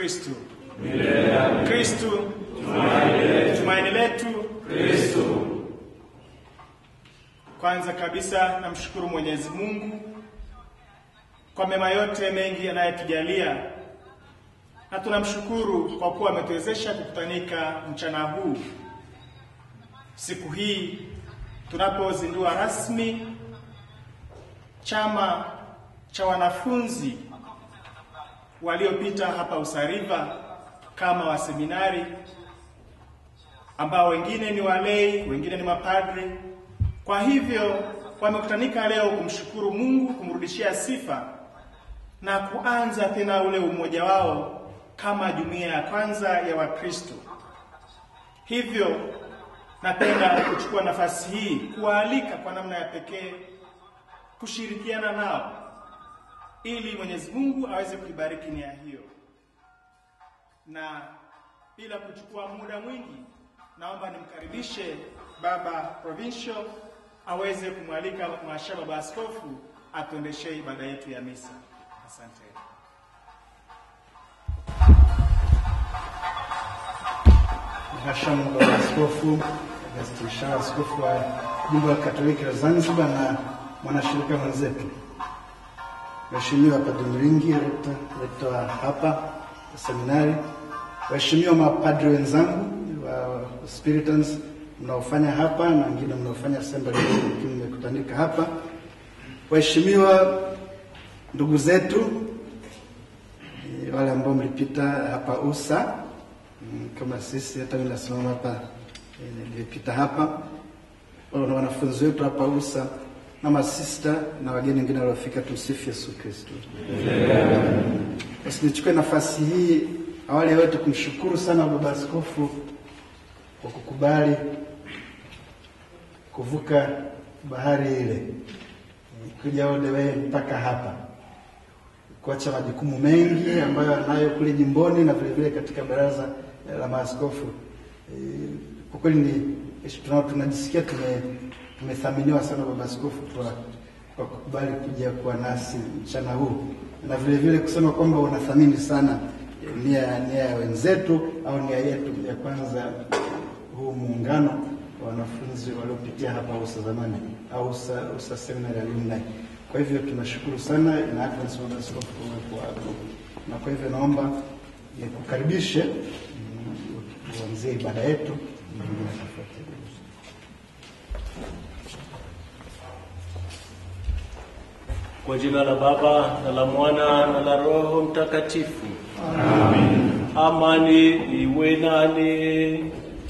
Kristu. Kristu tumaini letu. Kwanza kabisa namshukuru Mwenyezi Mungu kwa mema yote mengi anayetujalia, na tunamshukuru kwa kuwa ametuwezesha kukutanika mchana huu, siku hii tunapozindua rasmi chama cha wanafunzi waliopita hapa Usariva kama waseminari ambao wengine ni walei, wengine ni mapadri. Kwa hivyo wamekutanika leo kumshukuru Mungu, kumrudishia sifa na kuanza tena ule umoja wao kama jumuiya ya kwanza ya Wakristo. Hivyo napenda kuchukua nafasi hii kuwaalika kwa namna ya pekee kushirikiana nao ili Mwenyezi Mungu aweze kuibariki nia hiyo. Na bila kuchukua muda mwingi, naomba nimkaribishe Baba Provincial aweze kumwalika Mhashamu Baba Askofu atuendeshee ibada yetu ya misa. Asante. Mhashamu Baba Askofu Augustine Shaw, askofu wa jimbo la Katoliki la Zanzibar na mwanashirika mwenzetu, Mheshimiwa Padre Mringi, rekta rekta wa hapa seminari, waheshimiwa mapadri wenzangu wa Spiritans mnaofanya hapa na wengine mnaofanya assembly, lakini mmekutanika hapa, waheshimiwa ndugu zetu eh, wale ambao mlipita hapa USA Mm, kama sisi hata mimi nasimama hapa eh, nilipita hapa na wanafunzi wetu hapa USA na masista na wageni wengine waliofika. Tumsifu Yesu Kristo. Basi nichukue nafasi hii awali ya yote kumshukuru sana Baba Askofu kwa kukubali kuvuka bahari ile kuja all the way mpaka hapa kuacha majukumu mengi ambayo anayo kule jimboni na vile vile katika baraza la maaskofu. E, kwa kweli ni tuna- tunajisikia tume tumethaminiwa sana baba askofu kwa kwa kukubali kuja kuwa nasi mchana huu na vile vile kusema kwamba unathamini sana e, nia nia ya wenzetu au nia yetu ya kwanza huu muungano wa wanafunzi waliopitia hapa USA zamani au USA, USA Seminary Alumni. Kwa hivyo tunashukuru sana na Agnes Baba Askofu kwa uwepo wako, na kwa hivyo naomba nikukaribishe mm, uanzie ibada yetu nyingine tafuatia. Kwa jina la Baba na la Mwana na la Roho Mtakatifu. Amen. Amani iwe nani.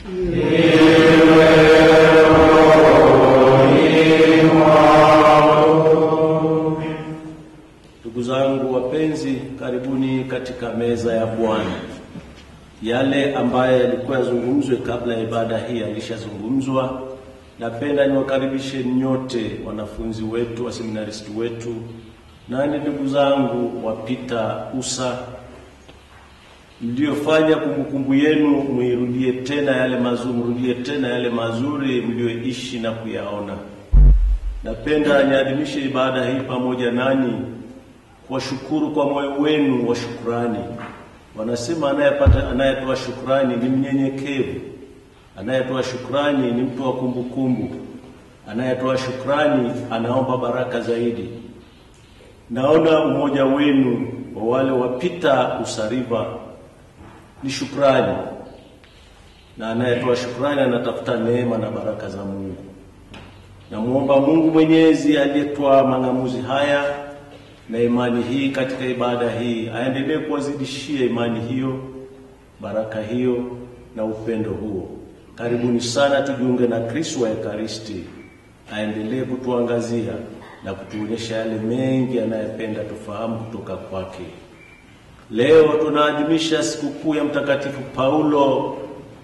Ndugu zangu wapenzi, karibuni katika meza ya Bwana. Yale ambayo yalikuwa yazungumzwe kabla ya ibada hii yalishazungumzwa. Napenda niwakaribishe nyote wanafunzi wetu, waseminaristi wetu, nani ndugu zangu wapita USA mliofanya kumbukumbu yenu, muirudie tena yale mazuri, mrudie tena yale mazuri mlioishi na kuyaona. Napenda niadhimishe ibada hii pamoja nanyi, kuwashukuru kwa moyo wenu wa shukrani. Wanasema anayepata anayetoa shukrani ni mnyenyekevu, anayetoa shukrani ni mtu wa kumbukumbu, anayetoa shukrani anaomba baraka zaidi. Naona umoja wenu wa wale wapita Usariva ni shukrani, na anayetoa shukrani anatafuta neema na baraka za Mungu. Namwomba Mungu Mwenyezi aliyetoa mang'amuzi haya na imani hii katika ibada hii aendelee kuwazidishia imani hiyo, baraka hiyo na upendo huo. Karibuni sana tujiunge na Kristo wa Ekaristi, aendelee kutuangazia na kutuonyesha yale mengi anayependa tufahamu kutoka kwake. Leo tunaadhimisha sikukuu ya Mtakatifu Paulo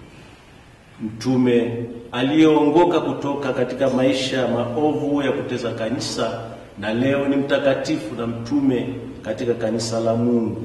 mtume aliyeongoka kutoka katika maisha maovu ya kuteza kanisa, na leo ni mtakatifu na mtume katika kanisa la Mungu.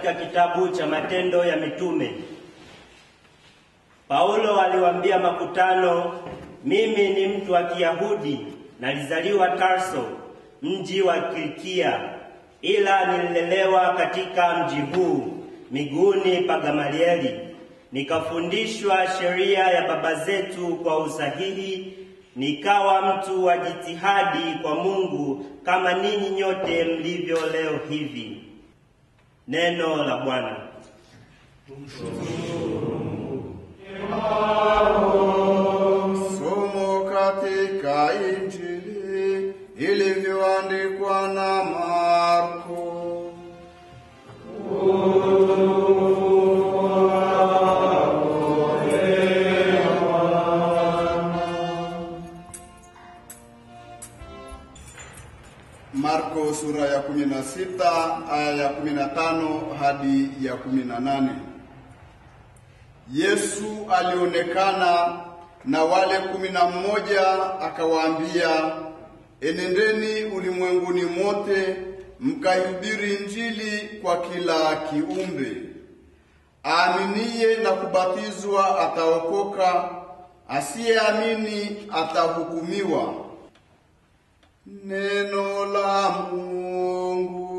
katika kitabu cha Matendo ya Mitume. Paulo aliwaambia makutano, mimi ni mtu wa Kiyahudi, nalizaliwa Tarso, mji wa Kilikia, ila nililelewa katika mji huu miguuni pa Gamalieli, nikafundishwa sheria ya baba zetu kwa usahihi, nikawa mtu wa jitihadi kwa Mungu kama ninyi nyote mlivyo leo hivi. Neno la Bwana. Somo katika Injili ilivyoandikwa na Marko. Marko sura ya 16 aya ya 15 hadi ya 18. Yesu alionekana na wale kumi na mmoja akawaambia, enendeni ulimwenguni mote mkaihubiri Injili kwa kila kiumbe. Aaminiye na kubatizwa ataokoka, asiyeamini atahukumiwa. Neno la Mungu.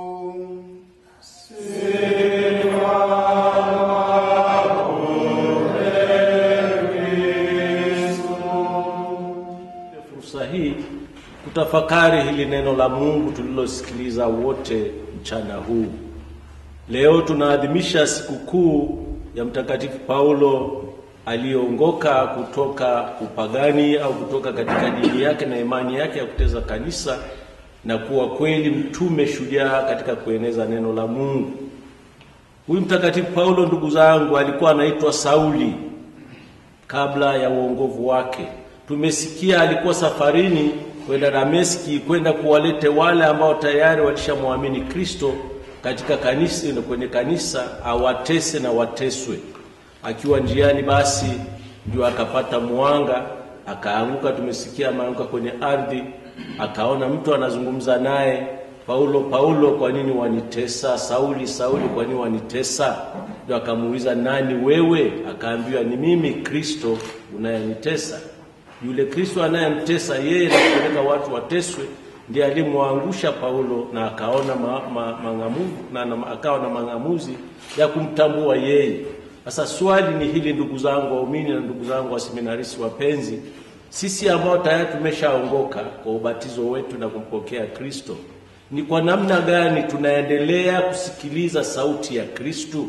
fursa hii kutafakari hili neno la Mungu tulilosikiliza wote mchana huu. Leo tunaadhimisha sikukuu ya Mtakatifu Paulo aliyeongoka kutoka upagani au kutoka katika dini yake na imani yake ya kuteza kanisa na kuwa kweli mtume shujaa katika kueneza neno la Mungu. Huyu Mtakatifu Paulo, ndugu zangu, alikuwa anaitwa Sauli kabla ya uongovu wake. Tumesikia alikuwa safarini kwenda Dameski kwenda kuwalete wale ambao tayari walishamwamini Kristo katika kanisa, kwenye kanisa awatese na wateswe. Akiwa njiani, basi ndio akapata mwanga, akaanguka. Tumesikia ameanguka kwenye ardhi, akaona mtu anazungumza naye, Paulo, Paulo, kwa nini wanitesa? Sauli, Sauli, kwa nini wanitesa? Ndio akamuuliza nani wewe? Akaambiwa ni mimi Kristo unayenitesa. Yule Kristo anayemtesa yeye na kupeleka watu wateswe ndiye alimwangusha Paulo na akaona ma, ma, mang'amu, na, na, akawa na mang'amuzi ya kumtambua yeye. Sasa swali ni hili, ndugu zangu waumini na ndugu zangu waseminaristi wapenzi, sisi ambao tayari tumeshaongoka kwa ubatizo wetu na kumpokea Kristo, ni kwa namna gani tunaendelea kusikiliza sauti ya Kristo?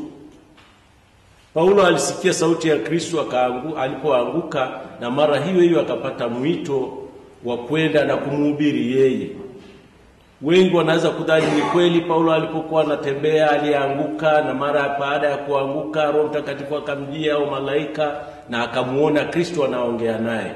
Paulo alisikia sauti ya Kristo akaangu, alipoanguka na mara hiyo hiyo akapata mwito wa kwenda na kumhubiri yeye. Wengi wanaweza kudhani ni kweli, Paulo alipokuwa anatembea alianguka, na mara baada ya kuanguka Roho Mtakatifu akamjia au malaika na akamuona Kristo anaongea naye.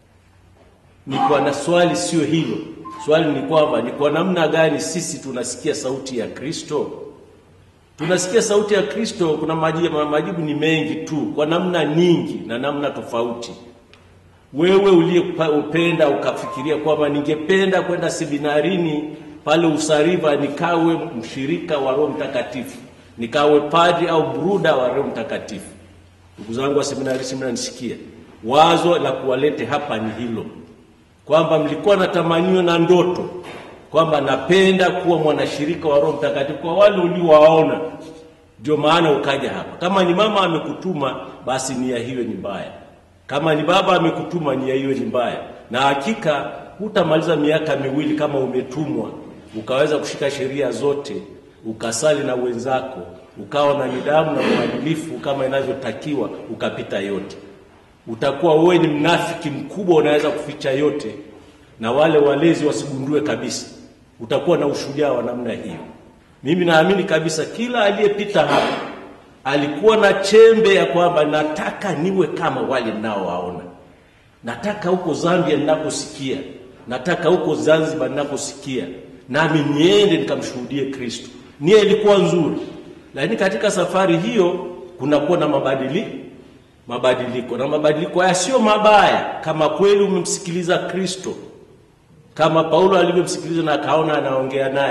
Ni kwa na swali sio hilo. Swali ni kwamba ni kwa namna gani sisi tunasikia sauti ya Kristo? Tunasikia sauti ya Kristo, kuna majibu, majibu ni mengi tu, kwa namna nyingi na namna tofauti. Wewe uliyependa ukafikiria kwamba ningependa kwenda seminarini pale Usariva nikawe mshirika wa Roho Mtakatifu, nikawe padri au bruda wa Roho Mtakatifu. Ndugu zangu wa seminari, mnanisikia? Wazo la kuwalete hapa ni hilo, kwamba mlikuwa na tamanio na ndoto kwamba napenda kuwa mwanashirika wa Roho Mtakatifu kwa wale uliowaona, ndio maana ukaja hapa. Kama ni mama amekutuma, basi nia hiyo ni mbaya. Kama ni baba amekutuma, nia hiyo ni mbaya, na hakika hutamaliza miaka miwili kama umetumwa ukaweza kushika sheria zote, ukasali na wenzako, ukawa na nidhamu na uadilifu kama inavyotakiwa, ukapita yote. Utakuwa wewe ni mnafiki mkubwa, unaweza kuficha yote na wale walezi wasigundue kabisa. Utakuwa na ushujaa wa namna hiyo. Mimi naamini kabisa kila aliyepita hapa alikuwa na chembe ya kwamba nataka niwe kama wale ninaowaona, nataka huko Zambia ninaposikia, nataka huko Zanzibar ninaposikia, nami niende nikamshuhudie Kristo. Nia ilikuwa nzuri, lakini katika safari hiyo kunakuwa na mabadiliko mabadiliko, na mabadiliko haya sio mabaya kama kweli umemsikiliza Kristo kama Paulo alivyomsikiliza na akaona anaongea naye,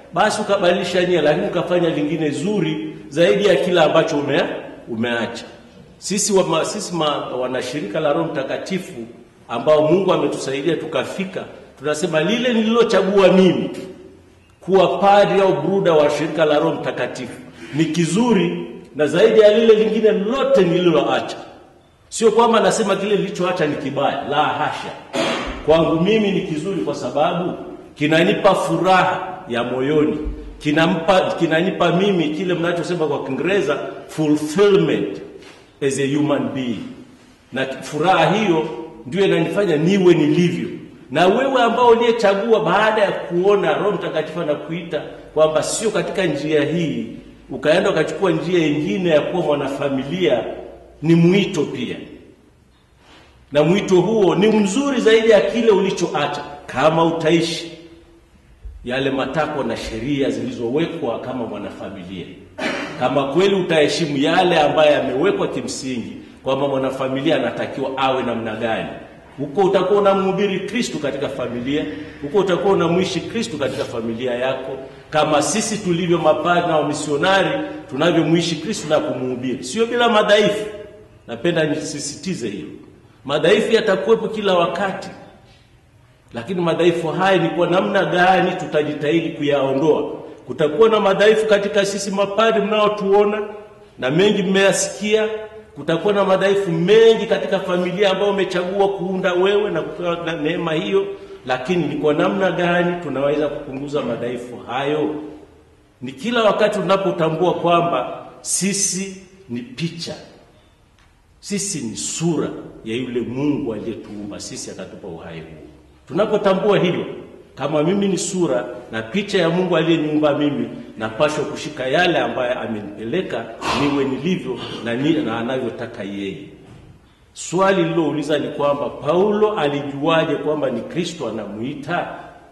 basi ukabadilisha nia, lakini ukafanya lingine zuri zaidi ya kila ambacho ume, umeacha. Sisi, wa, sisi ma, wanashirika la Roho Mtakatifu ambao Mungu ametusaidia tukafika, tunasema lile nililochagua mimi kuwa padri au bruda wa shirika la Roho Mtakatifu ni kizuri na zaidi ya lile lingine lote nililoacha. Sio kwamba nasema kile nilichoacha ni kibaya, la hasha. Kwangu mimi ni kizuri kwa sababu kinanipa furaha ya moyoni, kinampa, kinanipa mimi kile mnachosema kwa Kiingereza fulfillment as a human being, na furaha hiyo ndio inanifanya niwe nilivyo. Na wewe ambao uliyechagua baada ya kuona Roho Mtakatifu anakuita kwamba sio katika njia hii, ukaenda ukachukua njia nyingine ya kuwa mwanafamilia, ni mwito pia, na mwito huo ni mzuri zaidi ya kile ulichoacha, kama utaishi yale matakwa na sheria zilizowekwa kama mwanafamilia, kama kweli utaheshimu yale ambayo yamewekwa kimsingi kwamba mwanafamilia anatakiwa awe namna gani. Huko utakuwa unamhubiri Kristo katika familia, huko utakuwa unamwishi Kristo katika familia yako, kama sisi tulivyo mapadri na wamisionari tunavyomwishi Kristo na kumhubiri, sio bila madhaifu. Napenda nisisitize hilo, madhaifu yatakuwepo kila wakati, lakini madhaifu haya ni kwa namna gani tutajitahidi kuyaondoa. Kutakuwa na madhaifu katika sisi mapadri mnaotuona na mengi mmeyasikia kutakuwa na madhaifu mengi katika familia ambayo umechagua kuunda wewe na kupewa na neema hiyo, lakini ni kwa namna gani tunaweza kupunguza madhaifu hayo? Ni kila wakati tunapotambua kwamba sisi ni picha, sisi ni sura ya yule Mungu aliyetuumba sisi akatupa uhai huu. Tunapotambua hilo, kama mimi ni sura na picha ya Mungu aliyeniumba mimi, napashwa kushika yale ambayo amenipeleka niwe nilivyo na, ni, na anavyotaka yeye. Swali lilouliza ni kwamba Paulo alijuaje kwamba ni Kristo anamuita?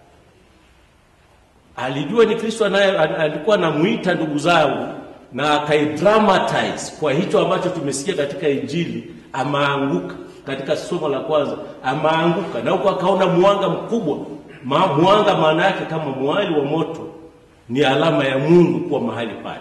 Alijua ni Kristo anaye alikuwa anamuita, ndugu zangu, na akaidramatize kwa hicho ambacho tumesikia katika Injili. Amaanguka katika somo la kwanza, amaanguka na huko akaona mwanga mkubwa Ma, mwanga maana yake kama mwali wa moto ni alama ya Mungu kuwa mahali pale.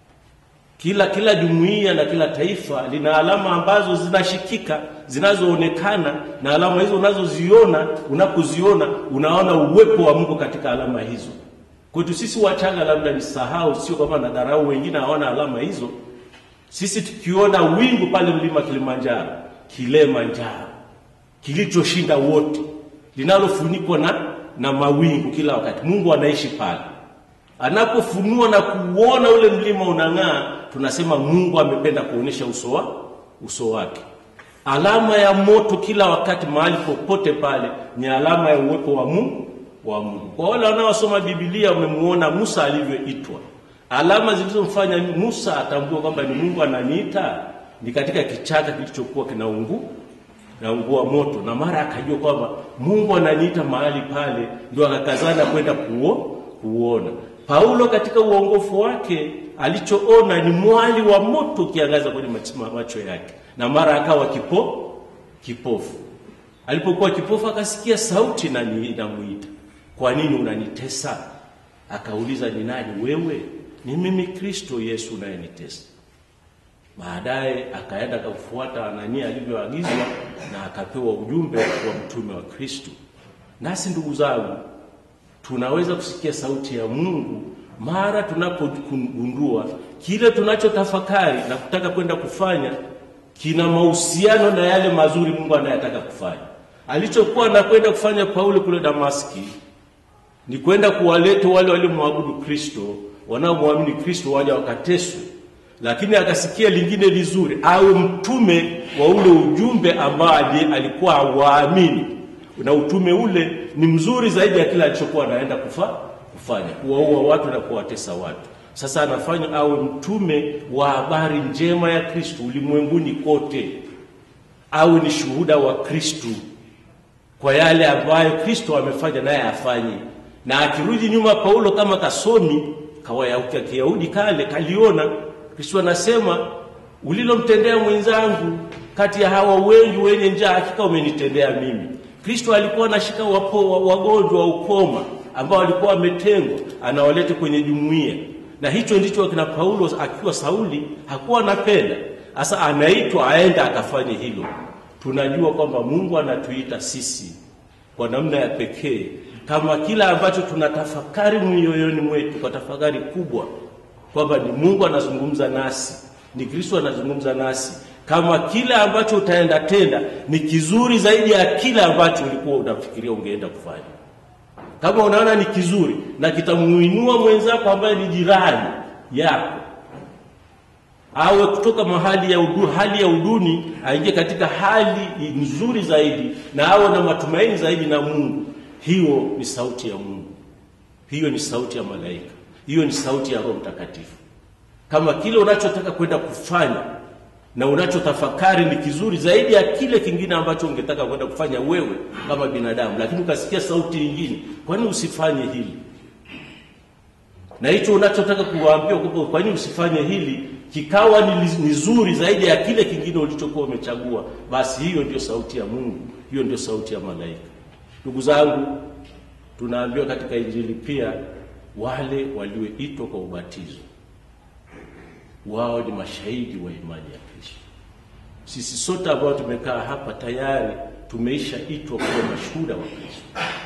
Kila kila jumuiya na kila taifa lina alama ambazo zinashikika, zinazoonekana, na alama hizo unazoziona, unapoziona unaona uwepo wa Mungu katika alama hizo. Kwetu sisi wachanga, labda nisahau, sio kwamba nadharau wengine hawana alama hizo. Sisi tukiona wingu pale mlima Kilimanjaro, Kilimanjaro kilichoshinda wote, linalofunikwa na na mawingu kila wakati. Mungu anaishi pale. Anapofunua na kuona ule mlima unang'aa, tunasema Mungu amependa kuonesha uso wa uso wake. Alama ya moto kila wakati, mahali popote pale, ni alama ya uwepo wa Mungu wa Mungu. Kwa wale wanaosoma Biblia, wamemuona Musa alivyoitwa. Alama zilizomfanya Musa atambue kwamba ni Mungu ananiita ni katika kichaka kilichokuwa kinaungu naungua moto, na mara akajua kwamba Mungu ananiita mahali pale, ndio akakazana kwenda kuo kuona. Paulo katika uongofu wake alichoona ni mwali wa moto ukiangaza kwenye macho yake, na mara akawa kipo kipofu. Alipokuwa kipofu akasikia sauti na inamuita, kwa nini unanitesa? Akauliza, ni nani wewe? Ni mimi Kristo Yesu unayenitesa. Baadaye akaenda akamfuata Anania alivyoagizwa na akapewa ujumbe wa mtume wa Kristo. Nasi ndugu zangu, tunaweza kusikia sauti ya Mungu mara tunapogundua kile tunachotafakari na kutaka kwenda kufanya kina mahusiano na yale mazuri Mungu anayataka kufanya. Alichokuwa anakwenda kufanya Paulo kule Damaski ni kwenda kuwaleta wale waliomwabudu Kristo, wanaomwamini Kristo waje wakateswe lakini akasikia lingine lizuri, awe mtume wa ule ujumbe ambao alikuwa waamini, na utume ule ni mzuri zaidi ya kile alichokuwa anaenda kufa, kufanya kuwaua watu na kuwatesa watu. Sasa anafanya awe mtume wa habari njema ya Kristo ulimwenguni kote, awe ni shuhuda wa Kristo kwa yale ambayo Kristo amefanya naye afanye. Na akirudi nyuma, Paulo kama kasomi kawaya Kiyahudi kale kaliona Kristo anasema ulilomtendea mwenzangu kati ya hawa wengi wenye njaa, hakika umenitendea mimi. Kristo alikuwa anashika wagonjwa wa ukoma, ambao walikuwa wametengwa, anawaleta kwenye jumuiya, na hicho ndicho akina Paulo akiwa Sauli hakuwa anapenda. Sasa anaitwa aenda akafanye hilo. Tunajua kwamba Mungu anatuita sisi kwa namna ya pekee, kama kila ambacho tunatafakari mioyoni mwetu kwa tafakari kubwa, kwamba ni Mungu anazungumza nasi, ni Kristo anazungumza nasi, kama kile ambacho utaenda tenda ni kizuri zaidi ya kile ambacho ulikuwa unafikiria ungeenda kufanya. Kama unaona ni kizuri na kitamuinua mwenzako ambaye ni jirani yako, awe kutoka mahali ya udu, hali ya uduni aingie katika hali nzuri zaidi, na awe na matumaini zaidi na Mungu. Hiyo ni sauti ya Mungu, hiyo ni sauti ya malaika, hiyo ni sauti ya Roho Mtakatifu. Kama kile unachotaka kwenda kufanya na unachotafakari ni kizuri zaidi ya kile kingine ambacho ungetaka kwenda kufanya wewe kama binadamu, lakini ukasikia sauti nyingine, kwani usifanye hili? Na hicho unachotaka kuwaambia kwamba kwa nini usifanye hili kikawa ni, ni zuri zaidi ya kile kingine ulichokuwa umechagua, basi hiyo ndio sauti ya Mungu, hiyo ndio sauti ya malaika. Ndugu zangu, tunaambiwa katika Injili pia wale walioitwa kwa ubatizo wao ni mashahidi wa imani ya Kristo. Sisi sote ambao tumekaa hapa tayari tumeishaitwa kuwa mashuhuda wa Kristo,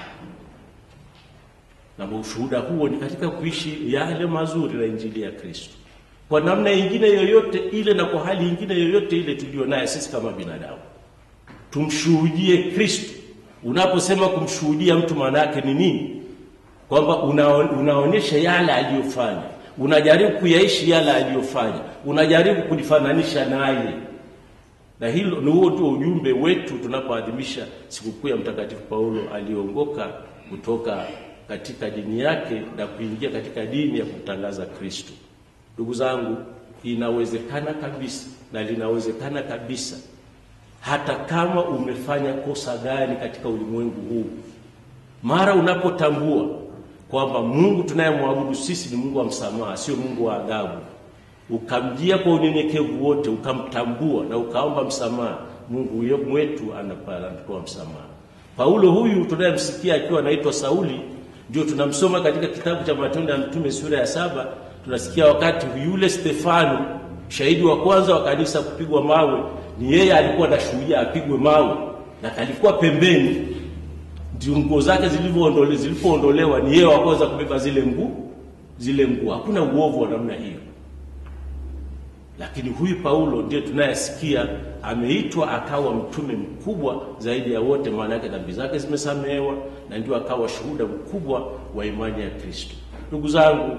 na ushuhuda huo ni katika kuishi yale mazuri na injili ya Kristo kwa namna nyingine yoyote ile na kwa hali nyingine yoyote ile tuliyo naye sisi kama binadamu, tumshuhudie Kristo. Unaposema kumshuhudia mtu, maana yake ni nini? Kwamba una, unaonyesha yale aliyofanya unajaribu kuyaishi yale aliyofanya, unajaribu kulifananisha naye, na hilo ni huo ndio ujumbe wetu tunapoadhimisha sikukuu ya Mtakatifu Paulo aliongoka kutoka katika dini yake na kuingia katika dini ya kumtangaza Kristo. Ndugu zangu, inawezekana kabisa na linawezekana kabisa, hata kama umefanya kosa gani katika ulimwengu huu, mara unapotambua kwamba Mungu tunayemwabudu sisi ni Mungu wa msamaha, sio Mungu wa adhabu, ukamjia kwa unyenyekevu wote, ukamtambua na ukaomba msamaha, Mungu mwetu anatoa msamaha. Paulo huyu tunayemsikia akiwa anaitwa Sauli, ndio tunamsoma katika kitabu cha Matendo ya Mtume sura ya saba. Tunasikia wakati yule Stefano, shahidi wa kwanza wa kanisa, kupigwa mawe, ni yeye alikuwa anashuhudia apigwe mawe, na kalikuwa pembeni ndio nguo zake zilivyoondolewa zilipoondolewa, ni yeye wakaweza kubeba zile nguo zile nguo. Hakuna uovu wa namna hiyo, lakini huyu Paulo ndiye tunayesikia ameitwa akawa mtume mkubwa zaidi ya wote, maana yake dhambi zake zimesamehewa, na ndio akawa shuhuda mkubwa wa imani ya Kristo. Ndugu zangu,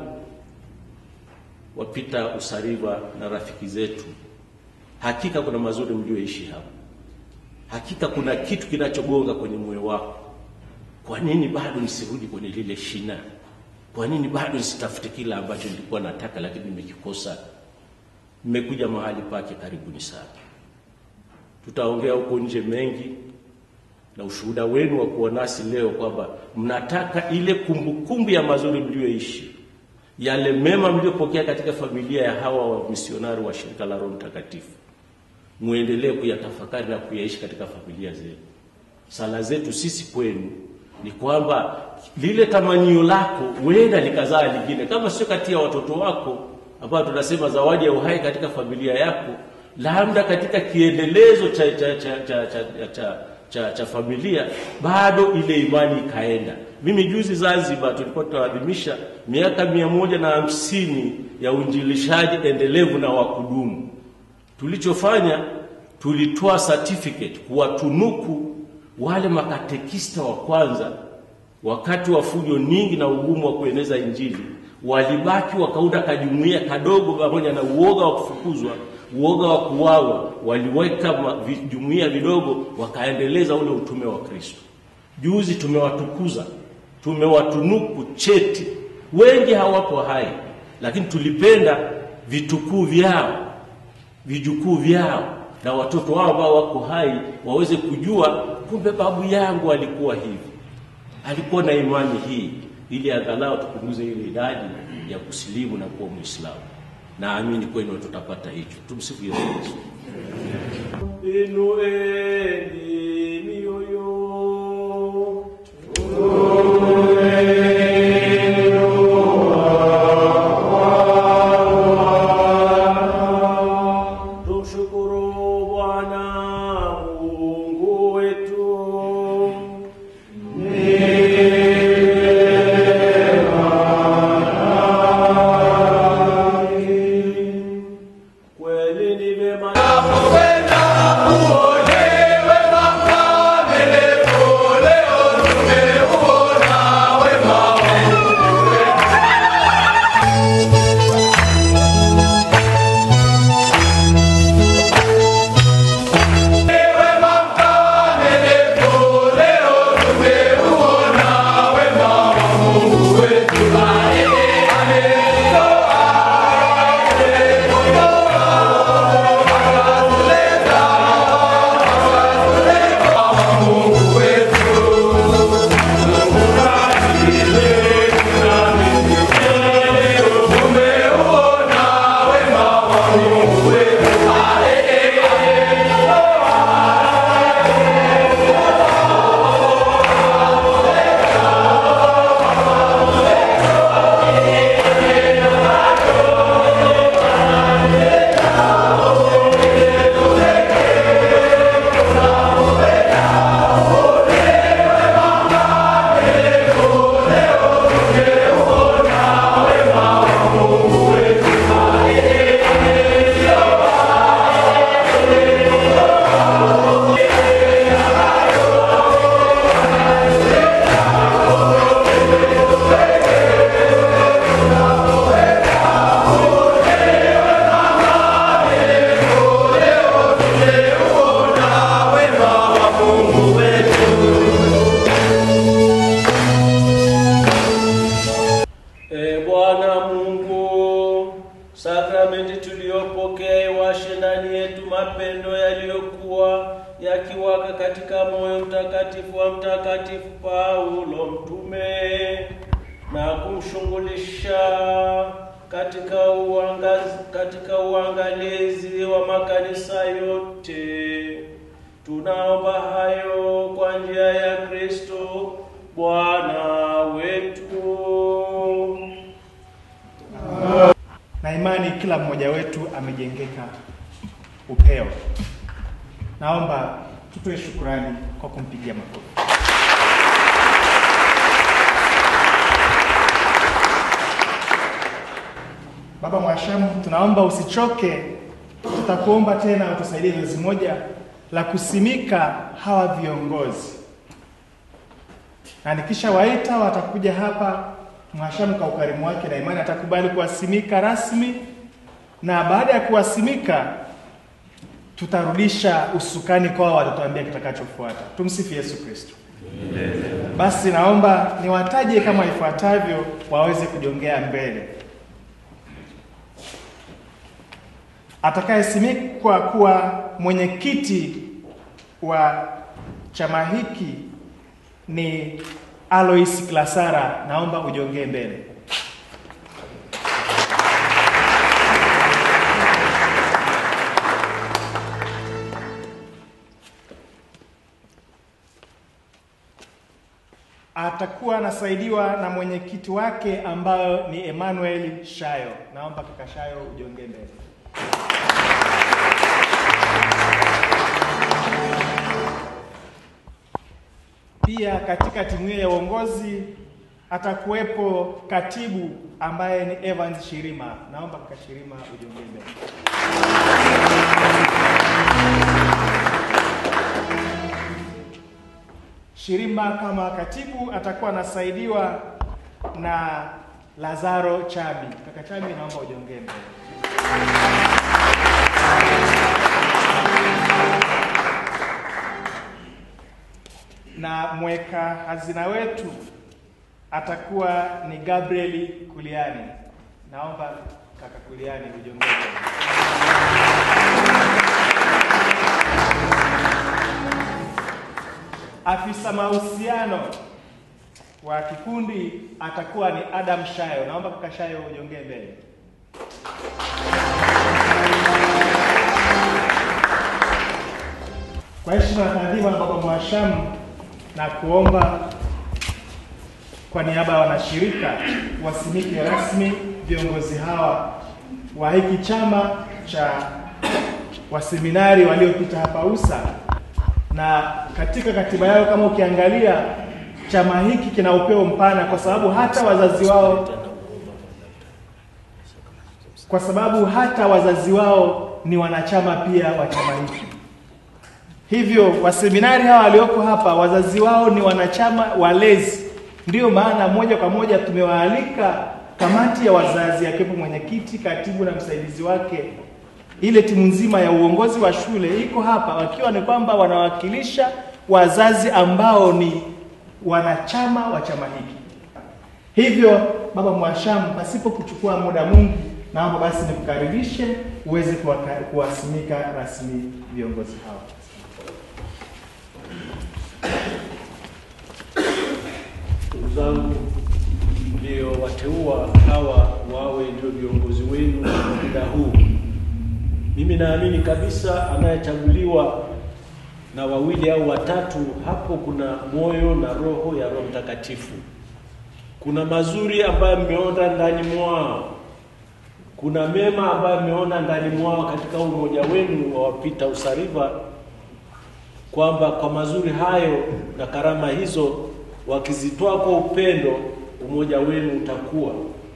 wapita Usariva na rafiki zetu, hakika kuna mazuri mlioishi hapa, hakika kuna kitu kinachogonga kwenye moyo wako kwa nini bado nisirudi kwenye lile shina? Kwa nini bado nisitafute kila ambacho nilikuwa nataka lakini nimekikosa? Mmekuja mahali pake, karibuni sana. Tutaongea huko nje mengi na ushuhuda wenu wa kuwa nasi leo kwamba mnataka ile kumbukumbu kumbu ya mazuri mlioishi, yale mema mliopokea katika familia ya hawa wa misionari wa shirika la Roho Mtakatifu, muendelee kuyatafakari na kuyaishi katika familia zenu. Sala zetu sisi kwenu ni kwamba lile tamanio lako huenda likazaa lingine, kama sio kati ya watoto wako ambao tunasema zawadi ya uhai katika familia yako, labda katika kiendelezo cha cha cha cha cha, cha, cha, cha familia, bado ile imani ikaenda. Mimi juzi Zanzibar tulikuwa tunaadhimisha miaka mia moja na hamsini ya uinjilishaji endelevu na wa kudumu. Tulichofanya, tulitoa certificate kuwatunuku wale makatekista wa kwanza wakati wa fujo nyingi na ugumu wa kueneza Injili, walibaki wakaunda kajumuia kadogo, pamoja na uoga wa kufukuzwa, uoga wa kuwawa, waliweka jumuia vidogo, wakaendeleza ule utume wa Kristo. Juzi tumewatukuza, tumewatunuku cheti. Wengi hawapo hai, lakini tulipenda vitukuu vyao, vijukuu vyao na watoto wao ambao wako hai waweze kujua kumbe babu yangu alikuwa hivi, alikuwa na imani hii, ili angalau tupunguze ile idadi ya kusilimu na kuwa Muislamu. Naamini kwenu tutapata hicho. Tumsifu Yesu Kristo. Inueni mioyo, tuombe. Mtakatifu Paulo mtume na kumshughulisha katika uangazi, katika uangalizi wa makanisa yote. Tunaomba hayo kwa njia ya Kristo Bwana wetu. na imani kila mmoja wetu amejengeka upeo. Naomba tutoe shukurani kwa kumpigia makofi. Baba Mwashamu, tunaomba usichoke, tutakuomba tena utusaidie zoezi moja la kusimika hawa viongozi, na nikishawaita watakuja hapa. Mwashamu kwa ukarimu wake na imani atakubali kuwasimika rasmi, na baada ya kuwasimika tutarudisha usukani kwao, watatuambia kitakachofuata. Tumsifu Yesu Kristo. Basi naomba niwataje kama ifuatavyo, waweze kujongea mbele. Atakayesimikwa kuwa mwenyekiti wa chama hiki ni Alois Klasara, naomba ujongee mbele. Atakuwa anasaidiwa na mwenyekiti wake ambayo ni Emmanuel Shayo. Naomba kaka Shayo ujongee mbele. Pia katika timu hiyo ya uongozi atakuwepo katibu ambaye ni Evans Shirima. Naomba kaka Shirima ujongee mbele. Shirima kama katibu atakuwa anasaidiwa na Lazaro Chabi. Kaka Chabi, naomba ujongee mbele. na mweka hazina wetu atakuwa ni Gabriel Kuliani. Naomba kaka Kuliani ujongee mbele. Afisa mahusiano wa kikundi atakuwa ni Adam Shayo. Naomba kaka Shayo ujongee mbele. Kwa heshima na taadhima ya Baba Mwashamu na kuomba kwa niaba ya wanashirika wasimike rasmi viongozi hawa wa hiki chama cha waseminari waliopita hapa USA, na katika katiba yao kama ukiangalia, chama hiki kina upeo mpana, kwa sababu hata wazazi wao kwa sababu hata wazazi wao ni wanachama pia wa chama hiki. Hivyo waseminari hawa walioko hapa wazazi wao ni wanachama walezi, ndiyo maana moja kwa moja tumewaalika kamati ya wazazi, akiwepo mwenyekiti, katibu na msaidizi wake. Ile timu nzima ya uongozi wa shule iko hapa, wakiwa ni kwamba wanawakilisha wazazi ambao ni wanachama wa chama hiki. Hivyo Baba Mwashamu, pasipo kuchukua muda mwingi, naomba basi nikukaribishe uweze kuwaka- kuwasimika rasmi viongozi hawa. Ndugu zangu, ndio wateua hawa wawe ndio viongozi wenu kwa muda huu. Mimi naamini kabisa anayechaguliwa na wawili au watatu, hapo kuna moyo na roho ya Roho Mtakatifu. Kuna mazuri ambayo mmeona ndani mwao, kuna mema ambayo mmeona ndani mwao katika umoja wenu wa wapita usariva kwamba kwa mazuri hayo na karama hizo wakizitoa kwa upendo, umoja wenu utakuwa.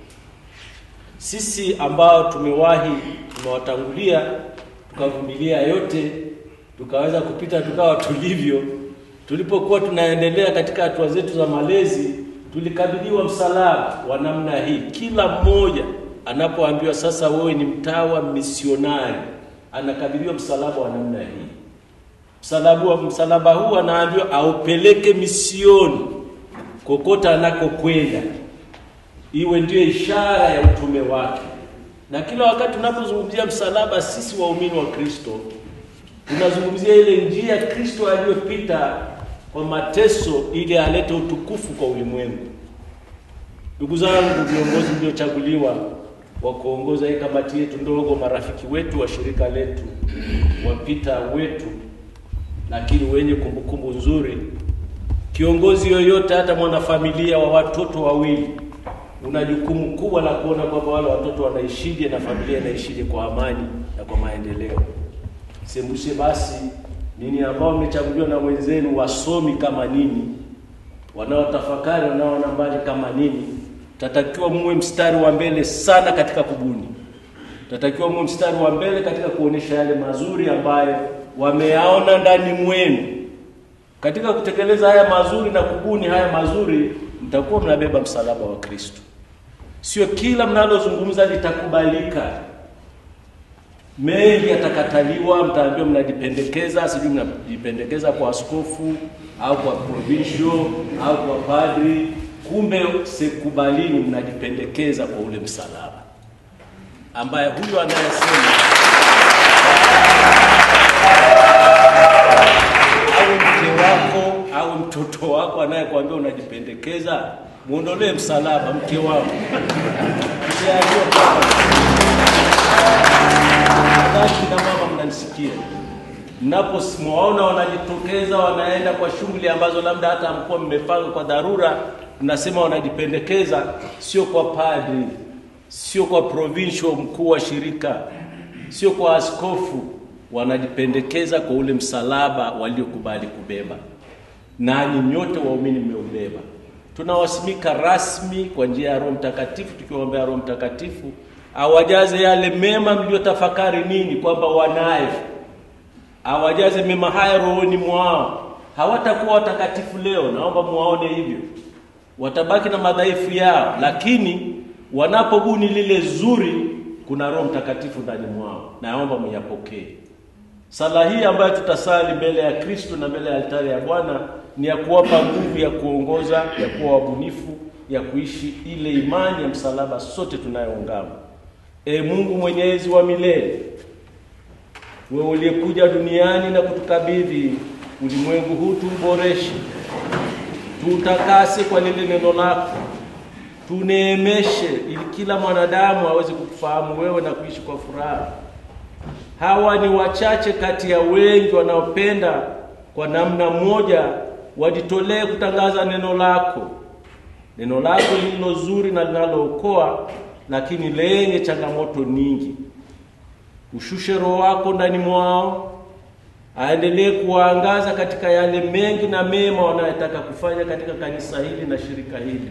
Sisi ambao tumewahi tumewatangulia, tukavumilia yote, tukaweza kupita tukawa tulivyo, tulipokuwa tunaendelea katika hatua zetu za malezi, tulikabidhiwa msalaba wa namna hii. Kila mmoja anapoambiwa sasa, wewe ni mtawa misionari, anakabidhiwa msalaba wa namna hii msalaba msalaba huu anaambiwa aupeleke misioni kokota anakokwenda, iwe ndiyo ishara ya utume wake. Na kila wakati tunapozungumzia msalaba, sisi waumini wa Kristo tunazungumzia ile njia Kristo aliyopita kwa mateso ili alete utukufu kwa ulimwengu. Ndugu zangu, viongozi mliochaguliwa wa kuongoza hii kamati yetu ndogo, marafiki wetu wa shirika letu, wapita wetu, lakini wenye kumbukumbu nzuri. Kiongozi yoyote, hata mwanafamilia wa watoto wawili, una jukumu kubwa la kuona kwamba wale watoto wanaishije na familia inaishije kwa amani na kwa maendeleo. Sembuse basi nini ambao mmechaguliwa na wenzenu wasomi kama nini, wanaotafakari, wanaoona mbali kama nini, tatakiwa muwe mstari wa mbele sana katika kubuni, tatakiwa muwe mstari wa mbele katika kuonesha yale mazuri ambayo wameyaona ndani mwenu. Katika kutekeleza haya mazuri na kubuni haya mazuri, mtakuwa mnabeba msalaba wa Kristo. Sio kila mnalozungumza litakubalika mengi yatakataliwa, mtaambiwa mnajipendekeza, sijui mnajipendekeza kwa askofu au kwa provincial au kwa padri. Kumbe sekubalini, mnajipendekeza kwa ule msalaba ambaye huyo anayesema au mke wako au mtoto wako anayekwambia unajipendekeza, muondolee msalaba mke wako Usiambiwe kwamba Nadhani kina mama mnanisikia, mnapowaona wanajitokeza wanaenda kwa shughuli ambazo labda hata mkuwa mmepanga kwa dharura, mnasema wanajipendekeza, sio kwa padri, sio kwa provincial mkuu wa shirika, sio kwa askofu, wanajipendekeza kwa ule msalaba waliokubali kubeba, nanyi nyote waumini mmeubeba. Tunawasimika rasmi kwa njia ya Roho Mtakatifu, tukiwaombea Roho Mtakatifu awajaze yale mema mliyotafakari nini kwamba wanayo, awajaze mema haya rohoni mwao. Hawatakuwa watakatifu leo, naomba muwaone hivyo, watabaki na madhaifu yao, lakini wanapobuni lile zuri, kuna Roho Mtakatifu ndani mwao, naomba muyapokee. Sala hii ambayo tutasali mbele ya Kristo na mbele ya altari ya Bwana ni ya kuwapa nguvu ya kuongoza, ya kuwa wabunifu, ya kuishi ile imani ya msalaba sote tunayoungama. E Mungu mwenyezi wa milele, wewe uliyekuja duniani na kutukabidhi ulimwengu huu, tuuboreshe, tuutakase kwa lile neno lako, tuneemeshe, ili kila mwanadamu aweze kukufahamu wewe na kuishi kwa furaha. Hawa ni wachache kati ya wengi wanaopenda kwa namna moja wajitolee kutangaza neno lako, neno lako lililo zuri na linalookoa lakini lenye changamoto nyingi. Ushushe Roho wako ndani mwao, aendelee kuwaangaza katika yale mengi na mema wanayotaka kufanya katika kanisa hili na shirika hili.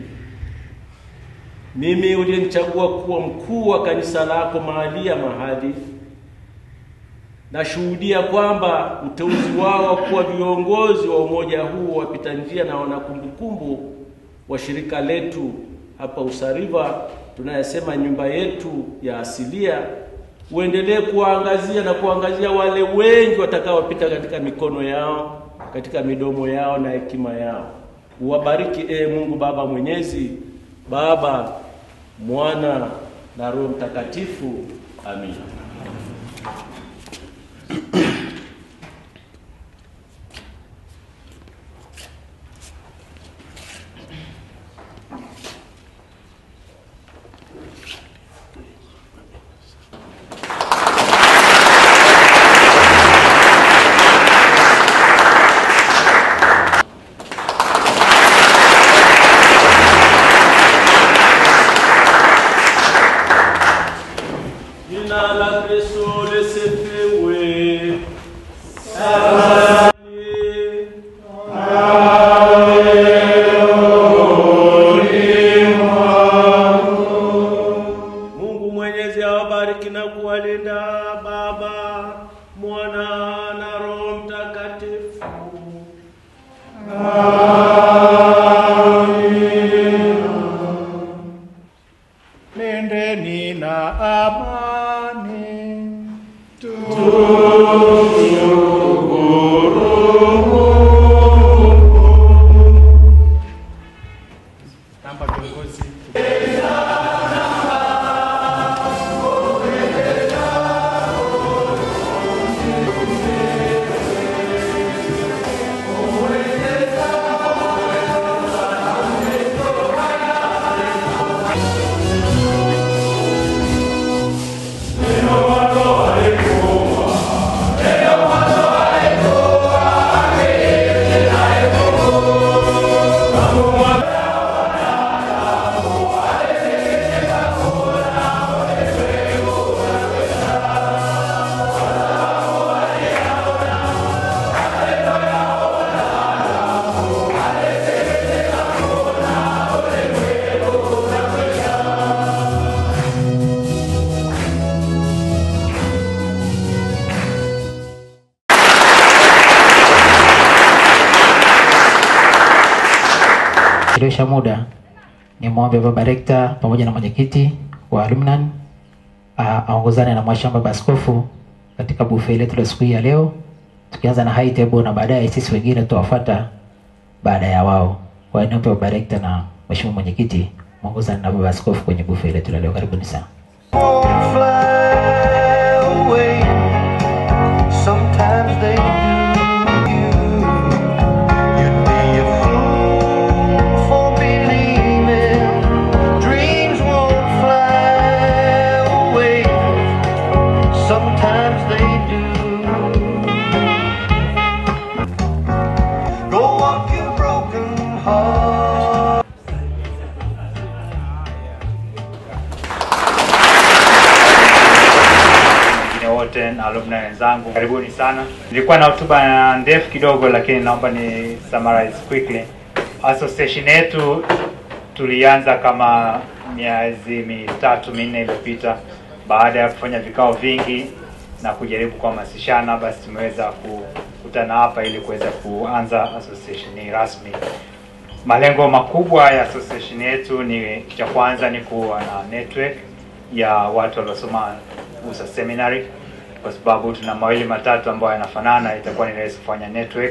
Mimi uliyenichagua kuwa mkuu wa kanisa lako mahali ya mahali, nashuhudia kwamba uteuzi wao kuwa viongozi wa umoja huu wapita njia na wanakumbukumbu wa shirika letu hapa Usariva tunayasema nyumba yetu ya asilia, uendelee kuwaangazia na kuangazia wale wengi watakaopita katika mikono yao, katika midomo yao na hekima yao. Uwabariki e Mungu Baba Mwenyezi, Baba, Mwana na Roho Mtakatifu. Amina. Jina la Kristo lisifiwe. kuchelewesha muda, ni mwombe baba rekta pamoja na mwenyekiti wa alumni ah, aongozane na mwashamba baba askofu katika buffet letu la siku hii ya leo, tukianza na high table na baadaye sisi wengine tutawafuata baada ya wao. Kwa hiyo niombe baba rekta na mheshimiwa mwenyekiti mwongozane na baba askofu kwenye buffet letu la leo. Karibuni sana. fly away. Sometimes they do. You'd be a fool for believing dreams won't fly away. Sometimes they do. Go walk your broken heart. wengine wote na alumni wenzangu, karibuni sana. Nilikuwa na hotuba ndefu kidogo, lakini naomba ni summarize quickly. Association yetu tulianza kama miezi mitatu minne iliyopita, baada ya kufanya vikao vingi na kujaribu kuhamasishana, basi tumeweza kukutana hapa ili kuweza kuanza association hii rasmi. Malengo makubwa ya association yetu ni cha kwanza ni kuwa na network ya watu waliosoma USA Seminary, kwa sababu tuna mawili matatu ambayo yanafanana, itakuwa ni rahisi kufanya network.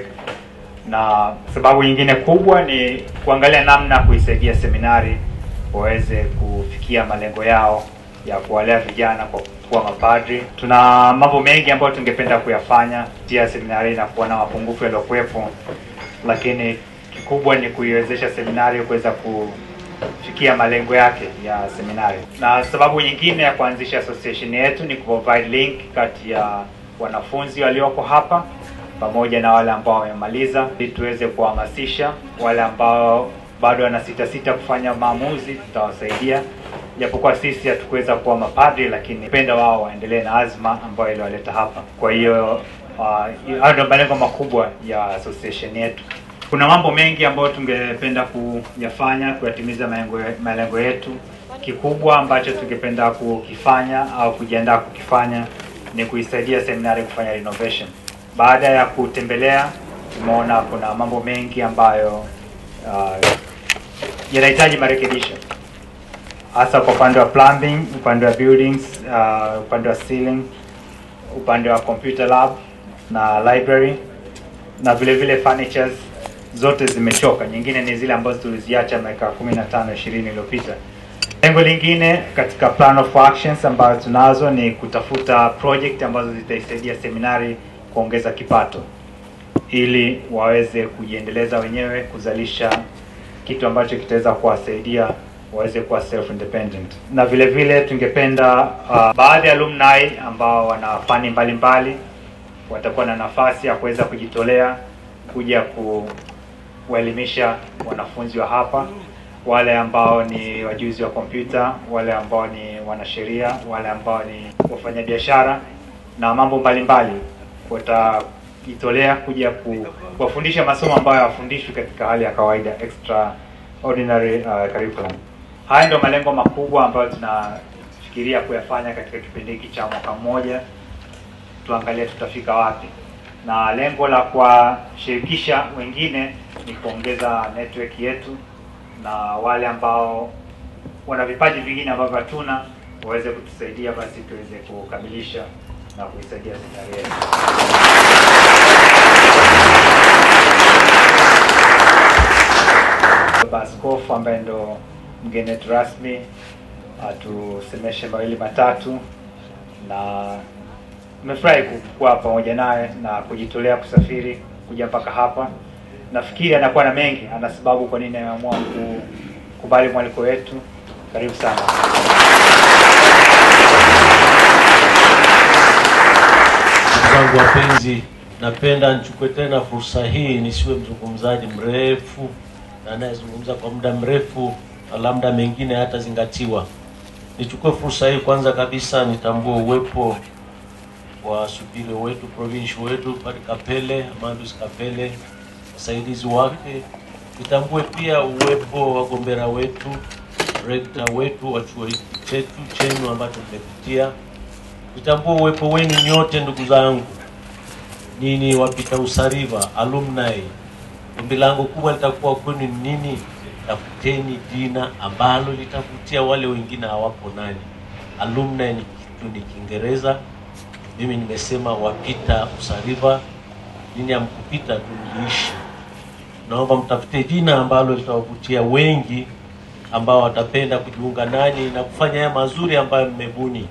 Na sababu nyingine kubwa ni kuangalia namna kuisaidia seminari waweze kufikia malengo yao ya kuwalea vijana kwa kuwa mapadri. Tuna mambo mengi ambayo tungependa kuyafanya kupitia seminari na kuona mapungufu yaliyokuwepo, lakini kikubwa ni kuiwezesha seminari kuweza kufikia malengo yake ya seminari. Na sababu nyingine ya kuanzisha association yetu ni kuprovide link kati ya wanafunzi walioko hapa pamoja na wale ambao wamemaliza, ili tuweze kuhamasisha wale ambao bado wana sita sita kufanya maamuzi, tutawasaidia japokuwa sisi hatukuweza kuwa mapadri, lakini penda wao waendelee na azma ambayo iliwaleta hapa. Kwa hiyo uh, hayo ndio malengo makubwa ya association yetu. Kuna mambo mengi ambayo tungependa kuyafanya kuyatimiza malengo, malengo yetu. Kikubwa ambacho tungependa kukifanya au kujiandaa kukifanya ni kuisaidia seminari kufanya renovation. Baada ya kutembelea, tumeona kuna mambo mengi ambayo uh, yanahitaji marekebisho hasa kwa upande wa plumbing, upande wa buildings, uh, upande wa ceiling, upande wa computer lab na library na vile vile furnitures zote zimechoka. Nyingine ni zile ambazo tuliziacha miaka 15 20 iliyopita. Lengo lingine katika plan of actions ambayo tunazo ni kutafuta project ambazo zitaisaidia seminari kuongeza kipato ili waweze kujiendeleza wenyewe kuzalisha kitu ambacho kitaweza kuwasaidia waweze kuwa self independent. Na vile vile tungependa uh, baadhi ya alumni ambao wana fani mbalimbali watakuwa na nafasi ya kuweza kujitolea kuja kuwaelimisha wanafunzi wa hapa, wale ambao ni wajuzi wa kompyuta, wale ambao ni wanasheria, wale ambao ni wafanyabiashara na mambo mbalimbali watajitolea kuja ku- kuwafundisha masomo ambayo hawafundishwi katika hali ya kawaida extraordinary uh, curriculum. Haya ndio malengo makubwa ambayo tunafikiria kuyafanya katika kipindi hiki cha mwaka mmoja, tuangalie tutafika wapi, na lengo la kuwashirikisha wengine ni kuongeza network yetu, na wale ambao wana vipaji vingine ambavyo hatuna waweze kutusaidia, basi tuweze kukamilisha na kuisaidia seminari yetu. Baba Askofu ambaye ndo mgeni wetu rasmi atusemeshe mawili matatu, na nimefurahi kuwa pamoja naye na kujitolea kusafiri kuja mpaka hapa. Nafikiri anakuwa na mengi, ana sababu kwa nini ameamua kukubali mwaliko wetu. Karibu sana. Ndugu zangu wapenzi, napenda nichukue tena fursa hii nisiwe mzungumzaji mrefu na anayezungumza kwa muda mrefu na labda mengine hatazingatiwa. Nichukue fursa hii kwanza kabisa nitambue uwepo wa supile wetu provincial wetu Padre Kapele, Amandus Kapele, wasaidizi wake. Nitambue pia uwepo wa wagombera wetu, rekta wetu wa chuo hiki chetu chenu ambacho mmepitia nitambua uwepo wenu nyote ndugu zangu, nini wapita usariva alumni. Ombi langu kubwa litakuwa kwenu ni nini? tafuteni jina ambalo litavutia wale wengine hawapo nani. Alumni ni kitu ni Kiingereza. Mimi nimesema wapita Usariva, jini ya mkupita tu mliishi. Naomba mtafute jina ambalo litawavutia wengi ambao watapenda kujiunga nanyi na kufanya haya mazuri ambayo mmebuni.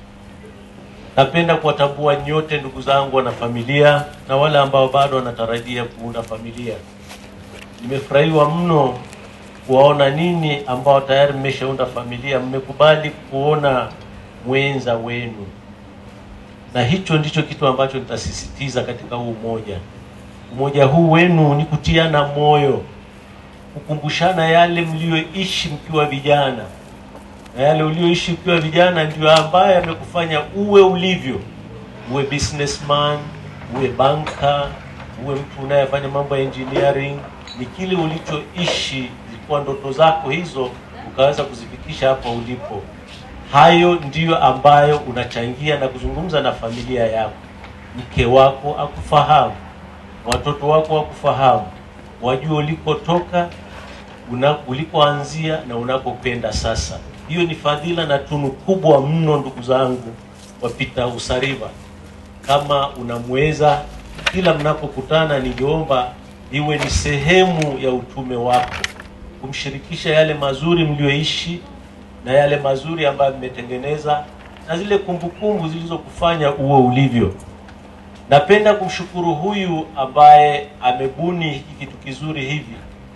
Napenda kuwatambua nyote ndugu zangu wana familia na wale ambao bado wanatarajia kuunda familia. Nimefurahiwa mno kuwaona nini ambao tayari mmeshaunda familia, mmekubali kuona mwenza wenu, na hicho ndicho kitu ambacho nitasisitiza katika huu umoja. Umoja huu wenu ni kutiana moyo, kukumbushana yale mlioishi mkiwa vijana, na yale ulioishi ukiwa vijana ndio ambaye amekufanya uwe ulivyo, uwe businessman, uwe banka, uwe mtu unayefanya mambo ya engineering. Ni kile ulichoishi, zilikuwa ndoto zako hizo, ukaweza kuzifikisha hapa ulipo. Hayo ndiyo ambayo unachangia na kuzungumza na familia yako. Mke wako akufahamu, watoto wako wakufahamu, wajue ulikotoka, una, ulikoanzia na unakokwenda sasa. Hiyo ni fadhila na tunu kubwa mno, ndugu zangu wapita Usariva. Kama unamweza, kila mnapokutana, ningeomba iwe ni sehemu ya utume wako, kumshirikisha yale mazuri mlioishi na yale mazuri ambayo mmetengeneza na zile kumbukumbu zilizokufanya uwe ulivyo. Napenda kumshukuru huyu ambaye amebuni hiki kitu kizuri hivi,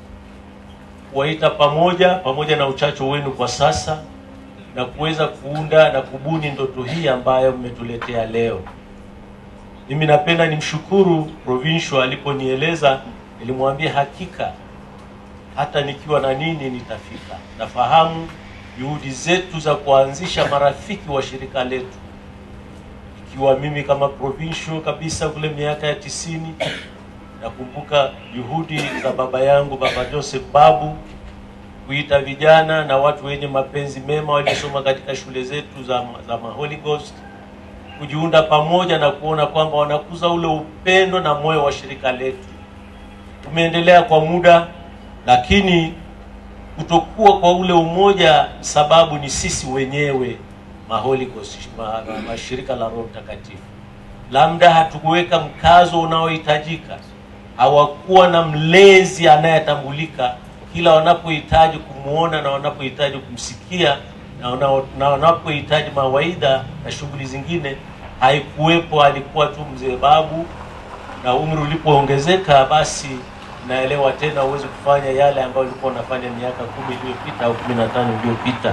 kuwaita pamoja pamoja na uchacho wenu kwa sasa na kuweza kuunda na kubuni ndoto hii ambayo mmetuletea leo. Mimi napenda nimshukuru Provincial aliponieleza, nilimwambia hakika hata nikiwa na nini nitafika. Nafahamu juhudi zetu za kuanzisha marafiki wa shirika letu, ikiwa mimi kama provincial kabisa kule miaka ya tisini. Nakumbuka juhudi za baba yangu baba Joseph Babu kuita vijana na watu wenye mapenzi mema waliosoma katika shule zetu za, za ma Holy Ghost kujiunda pamoja na kuona kwamba wanakuza ule upendo na moyo wa shirika letu. Tumeendelea kwa muda, lakini kutokuwa kwa ule umoja, sababu ni sisi wenyewe ma Holy Ghost, ma, ma, mashirika la Roho Mtakatifu. Labda hatukuweka mkazo unaohitajika, hawakuwa na mlezi anayetambulika kila wanapohitaji kumwona na wanapohitaji kumsikia na wana- na wanapohitaji mawaidha na shughuli zingine, haikuwepo. Alikuwa tu mzee Babu, na umri ulipoongezeka, basi naelewa tena uweze kufanya yale ambayo ulikuwa unafanya miaka kumi iliyopita au kumi na tano iliyopita.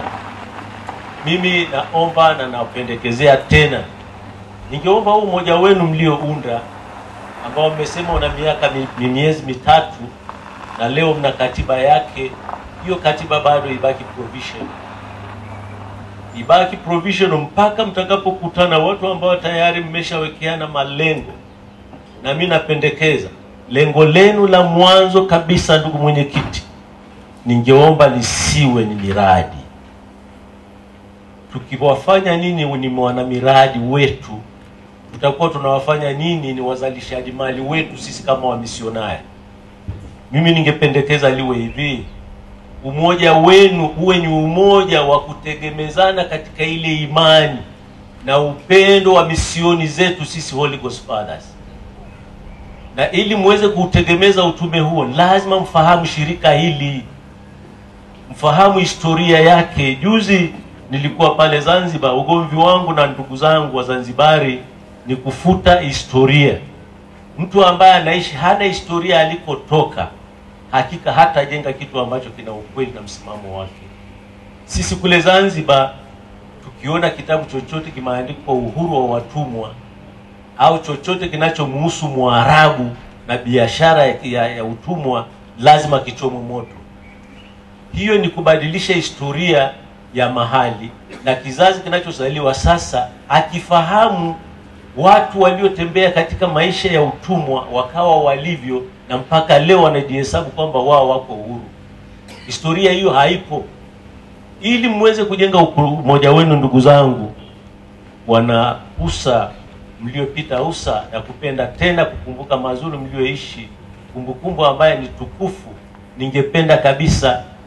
Mimi naomba na napendekezea tena, ningeomba huu umoja wenu mliounda ambao mmesema una miaka mi- mi- miezi mitatu na leo mna katiba yake, hiyo katiba bado ibaki provision, ibaki provision mpaka mtakapokutana watu ambao tayari mmeshawekeana malengo. Na mimi napendekeza lengo lenu la mwanzo kabisa, ndugu mwenyekiti, ningeomba lisiwe ni miradi. Tukiwafanya nini ni wana miradi wetu, tutakuwa tunawafanya nini ni wazalishaji mali wetu sisi kama wamisionari. Mimi ningependekeza liwe hivi, umoja wenu uwe ni umoja wa kutegemezana katika ile imani na upendo wa misioni zetu sisi Holy Ghost Fathers, na ili muweze kuutegemeza utume huo, lazima mfahamu shirika hili, mfahamu historia yake. Juzi nilikuwa pale Zanzibar, ugomvi wangu na ndugu zangu wa Zanzibari ni kufuta historia. Mtu ambaye anaishi hana historia alikotoka, hakika hatajenga kitu ambacho kina ukweli na msimamo wake. Sisi kule Zanzibar tukiona kitabu chochote kimeandikwa uhuru wa watumwa au chochote kinachomhusu Mwarabu na biashara ya, ya, ya utumwa lazima kichomwe moto. Hiyo ni kubadilisha historia ya mahali, na kizazi kinachozaliwa sasa akifahamu watu waliotembea katika maisha ya utumwa wakawa walivyo, na mpaka leo wanajihesabu kwamba wao wako uhuru. Historia hiyo haipo. Ili mweze kujenga uku- umoja wenu, ndugu zangu, wana usa mliopita usa ya kupenda tena kukumbuka mazuri mlioishi, kumbukumbu ambaye ni tukufu. Ningependa kabisa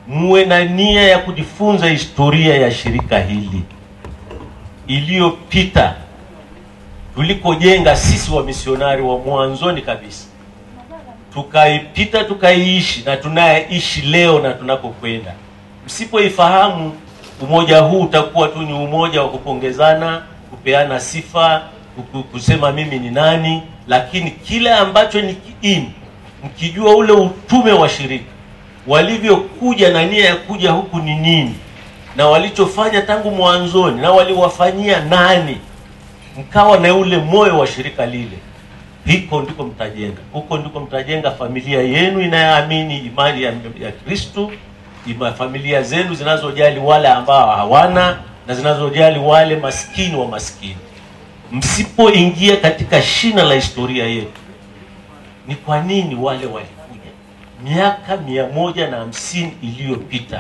muwe na nia ya kujifunza historia ya shirika hili iliyopita tulikojenga sisi wamisionari wa mwanzoni kabisa tukaipita tukaiishi na tunayeishi leo na tunakokwenda msipoifahamu umoja huu utakuwa tu ni umoja wa kupongezana kupeana sifa kuku- kusema mimi ni nani lakini kile ambacho ni kiini mkijua ule utume wa shirika walivyokuja na nia ya kuja huku ni nini na walichofanya tangu mwanzoni na waliwafanyia nani mkawa na ule moyo wa shirika lile hiko ndiko mtajenga huko ndiko mtajenga familia yenu inayoamini imani ya, ya kristu ima familia zenu zinazojali wale ambao hawana na zinazojali wale maskini wa maskini msipoingia katika shina la historia yetu ni kwa nini wale walikuja miaka mia moja na hamsini iliyopita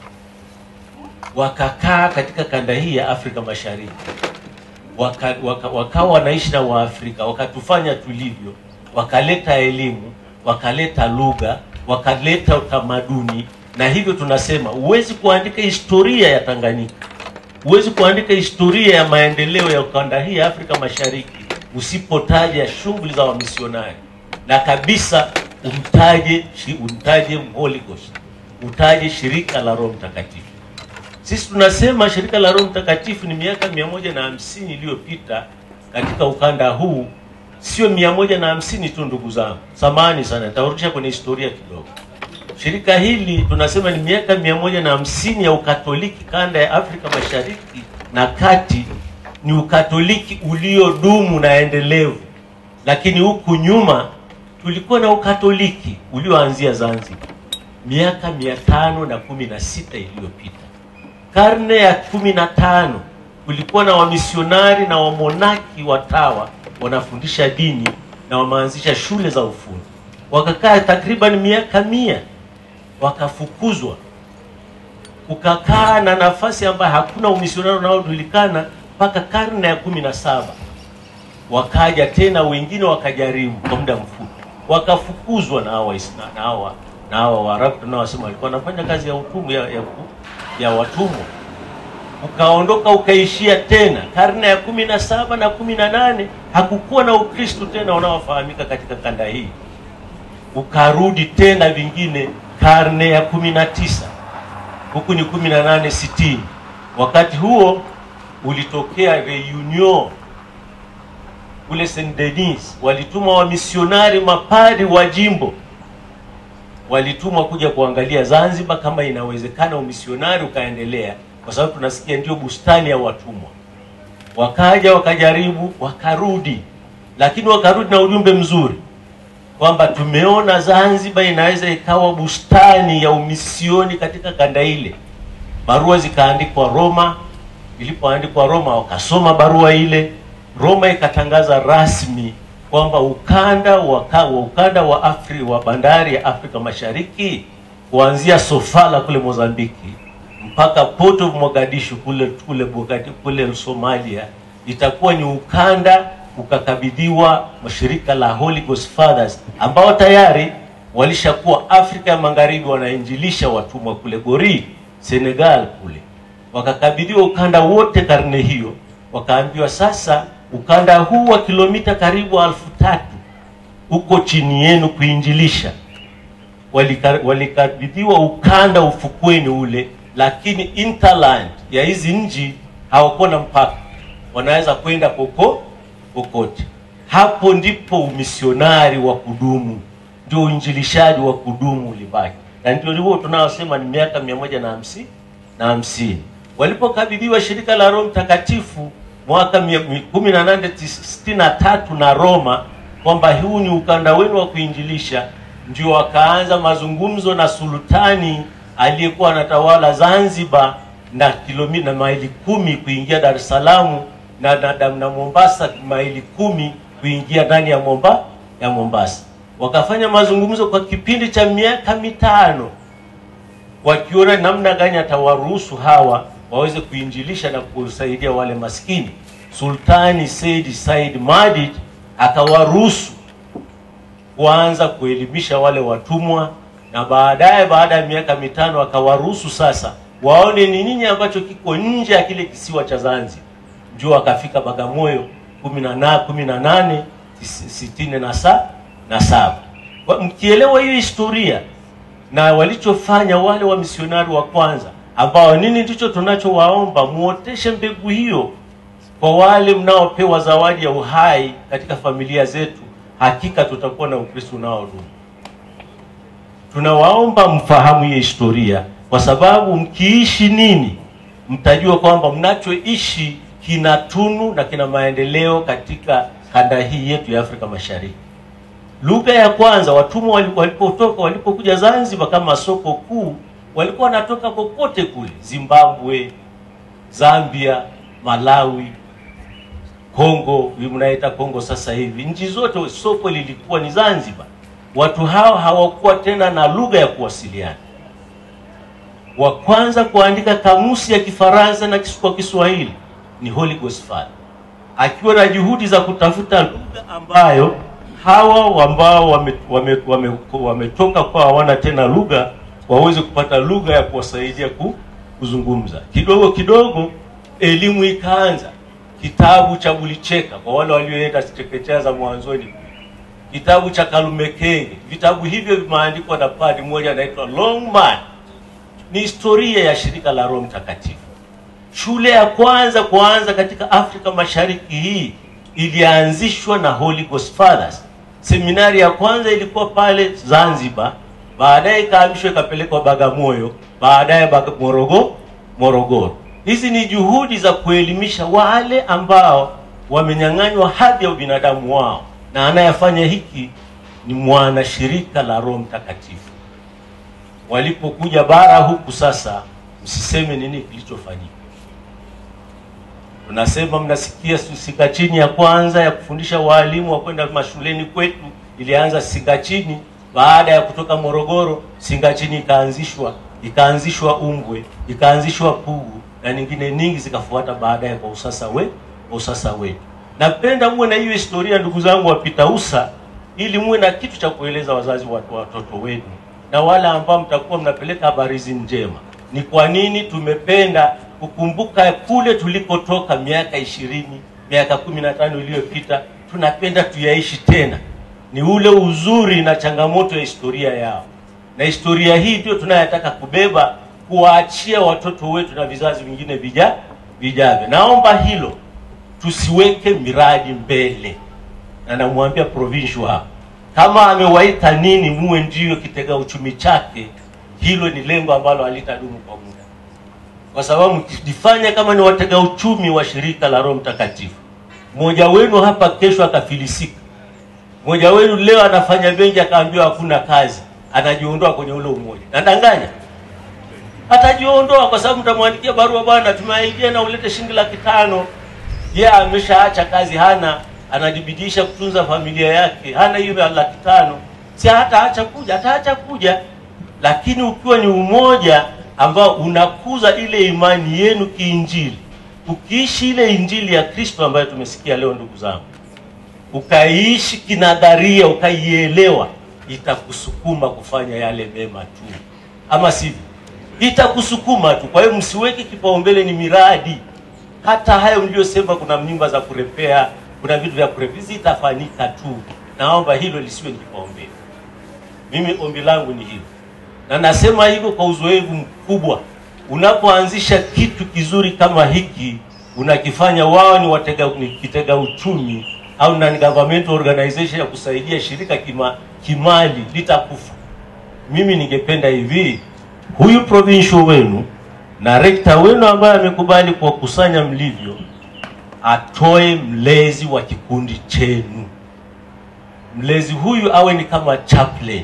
wakakaa katika kanda hii ya afrika mashariki waka, waka, wakawa wanaishi na waafrika wakatufanya tulivyo wakaleta elimu wakaleta lugha wakaleta utamaduni na hivyo tunasema huwezi kuandika historia ya tanganyika huwezi kuandika historia ya maendeleo ya ukanda hii ya afrika mashariki usipotaja shughuli za wamisionari na kabisa umtaje shi- umtaje Holy Ghost utaje shirika la roho mtakatifu sisi tunasema shirika la roho mtakatifu ni miaka mia moja na hamsini iliyopita katika ukanda huu sio mia moja na hamsini tu ndugu zangu samani sana nitawarudisha kwenye historia kidogo shirika hili tunasema ni miaka mia moja na hamsini ya ukatoliki kanda ya afrika mashariki na kati ni ukatoliki uliodumu na endelevu lakini huku nyuma tulikuwa na ukatoliki ulioanzia zanzibar miaka mia tano na kumi na sita iliyopita karne ya kumi na tano kulikuwa na wamisionari na wamonaki watawa wanafundisha dini na wameanzisha shule za ufundi wakakaa takriban miaka mia wakafukuzwa kukakaa na nafasi ambayo hakuna umisionari unaojulikana mpaka karne ya kumi na saba wakaja tena wengine wakajaribu kwa muda mfupi wakafukuzwa na hawa Isna- na hawa na hawa waarabu tunaosema walikuwa wanafanya kazi ya utumwa ya, ya, ya watumwa ukaondoka ukaishia tena karne ya kumi na saba na kumi na nane hakukuwa na ukristu tena unaofahamika katika kanda hii ukarudi tena vingine karne ya kumi na tisa huku ni kumi na nane sitini wakati huo ulitokea reunion kule St. Denis walituma wamisionari mapadi wa jimbo walitumwa kuja kuangalia Zanzibar kama inawezekana umisionari ukaendelea, kwa sababu tunasikia ndio bustani ya watumwa. Wakaja wakajaribu, wakarudi, lakini wakarudi na ujumbe mzuri kwamba tumeona Zanzibar inaweza ikawa bustani ya umisioni katika kanda ile. Barua zikaandikwa Roma. Ilipoandikwa Roma, wakasoma barua ile. Roma ikatangaza rasmi kwamba ukanda wa ka- wa ukanda wa Afri wa bandari ya Afrika Mashariki kuanzia Sofala kule Mozambiki mpaka Port of Mogadishu kule kule Mogadi- kule Somalia itakuwa ni ukanda ukakabidhiwa mashirika la Holy Ghost Fathers ambao tayari walishakuwa Afrika ya Magharibi wanainjilisha watumwa kule Gori, Senegal kule wakakabidhiwa ukanda wote karne hiyo, wakaambiwa sasa ukanda huu wa kilomita karibu elfu tatu uko chini yenu kuinjilisha. Walika- Walikabidhiwa ukanda ufukweni ule, lakini interland ya hizi nchi hawakuwa na mpaka, wanaweza kwenda poko popote. Hapo ndipo umisionari wa kudumu, ndio uinjilishaji wa kudumu ulibaki, na ndio huo tunaosema ni miaka mia moja na hamsini na hamsini walipokabidhiwa shirika la Roho Mtakatifu mwaka mia- mi- kumi na nane tis- sitini na tatu na Roma kwamba huu ni ukanda wenu wa kuinjilisha, ndio wakaanza mazungumzo na sultani aliyekuwa anatawala Zanzibar na kilomita na maili kumi kuingia Dar es Salaam na, na, na, na Mombasa maili kumi kuingia ndani ya Momba ya Mombasa. Wakafanya mazungumzo kwa kipindi cha miaka mitano wakiona namna gani atawaruhusu hawa waweze kuinjilisha na kusaidia wale maskini. Sultani Said Said Madid akawaruhusu kuanza kuelimisha wale watumwa na baadaye baada ya miaka mitano akawaruhusu sasa waone ni nini ambacho kiko nje ya kile kisiwa cha Zanzibar. Ndio akafika Bagamoyo kumi na na kumi na nane tis- sitini na sa na saba. Kwa- Mkielewa hiyo historia na walichofanya wale wamisionari wa kwanza, ambao nini ndicho tunachowaomba, muoteshe mbegu hiyo kwa wale mnaopewa zawadi ya uhai katika familia zetu, hakika tutakuwa na Ukristo unaodumu. Tunawaomba mfahamu hiyo historia, kwa sababu mkiishi nini, mtajua kwamba mnachoishi kina tunu na kina maendeleo katika kanda hii yetu ya Afrika Mashariki. Lugha ya kwanza watumwa wali- walipotoka walipokuja Zanzibar kama soko kuu, walikuwa wanatoka kokote kule, Zimbabwe, Zambia, Malawi, Kongo, hii mnaita Kongo sasa hivi, nchi zote soko lilikuwa ni Zanzibar. Watu hao hawakuwa tena na lugha ya kuwasiliana. Wa kwanza kuandika kamusi ya Kifaransa na kis- kwa Kiswahili ni Holy Ghost Father, akiwa na juhudi za kutafuta lugha ambayo hawa ambao wametoka wame, wame, wametoka kwa hawana tena lugha waweze kupata lugha ya kuwasaidia ku, kuzungumza. Kidogo kidogo elimu ikaanza. Kitabu cha Bulicheka kwa wale walioenda chekechea za mwanzoni, kitabu cha Kalumekenge. Vitabu hivyo vimeandikwa na padri mmoja anaitwa Longman. Ni historia ya shirika la Roho Mtakatifu. Shule ya kwanza kuanza katika Afrika Mashariki hii ilianzishwa na Holy Ghost Fathers. Seminari ya kwanza ilikuwa pale Zanzibar, baadaye ikahamishwa ikapelekwa Bagamoyo, baadaye Baga- Morogo, Morogoro. Hizi ni juhudi za kuelimisha wale ambao wamenyang'anywa hadhi ya ubinadamu wao, na anayefanya hiki ni mwanashirika la Roho Mtakatifu. Walipokuja bara huku sasa, msiseme nini kilichofanyika. Tunasema mnasikia su- Sikachini ya kwanza ya kufundisha waalimu wa kwenda mashuleni kwetu ilianza Sikachini. Baada ya kutoka Morogoro, Sikachini ikaanzishwa, ikaanzishwa Umbwe, ikaanzishwa Pugu na nyingine nyingi zikafuata baadaye kwa usasa we, kwa usasa wetu. Napenda muwe na hiyo historia, ndugu zangu wapita usa, ili muwe na kitu cha kueleza wazazi wa watoto wenu na wale ambao mtakuwa mnapeleka habari hizi njema. Ni kwa nini tumependa kukumbuka kule tulikotoka miaka ishirini, miaka kumi na tano iliyopita. Tunapenda tuyaishi tena, ni ule uzuri na changamoto ya historia yao, na historia hii ndio tunayotaka kubeba, kuwaachia watoto wetu na vizazi vingine vija vijavyo. Naomba hilo tusiweke miradi mbele, na namwambia provincial hapa kama amewaita nini muwe ndiyo kitega uchumi chake, hilo ni lengo ambalo halitadumu kwa muda, kwa sababu mkijifanya kama ni watega uchumi wa shirika la Roho Mtakatifu, mmoja wenu hapa kesho akafilisika, mmoja wenu leo anafanya benki akaambiwa hakuna kazi, anajiondoa kwenye ule umoja. Nadanganya? Atajiondoa kwa sababu mtamwandikia barua, bwana, tumeaidia na ulete shilingi laki tano. Yeye ameshaacha kazi, hana anajibidisha kutunza familia yake, hana hiyo ya laki tano, si hataacha kuja, ataacha kuja. Lakini ukiwa ni umoja ambao unakuza ile imani yenu kiinjili, ukiishi ile injili ya Kristo ambayo tumesikia leo, ndugu zangu, ukaiishi kinadharia, ukaielewa, itakusukuma kufanya yale mema tu, ama sivyo? Itakusukuma tu. Kwa hiyo msiweke kipaumbele ni miradi hata hayo mliyosema, kuna mimba za kurepea, kuna vitu vya kurepea, zitafanyika tu. Naomba hilo lisiwe ni kipaumbele. Mimi ombi langu ni hilo, na nasema hivyo kwa uzoefu mkubwa. Unapoanzisha kitu kizuri kama hiki, unakifanya wao ni watega, ni kitega uchumi au na government organization ya kusaidia shirika kima, kimali litakufa. Mimi ningependa hivi, huyu provincial wenu na rekta wenu ambaye amekubali kuwakusanya mlivyo, atoe mlezi wa kikundi chenu. Mlezi huyu awe ni kama chaplain.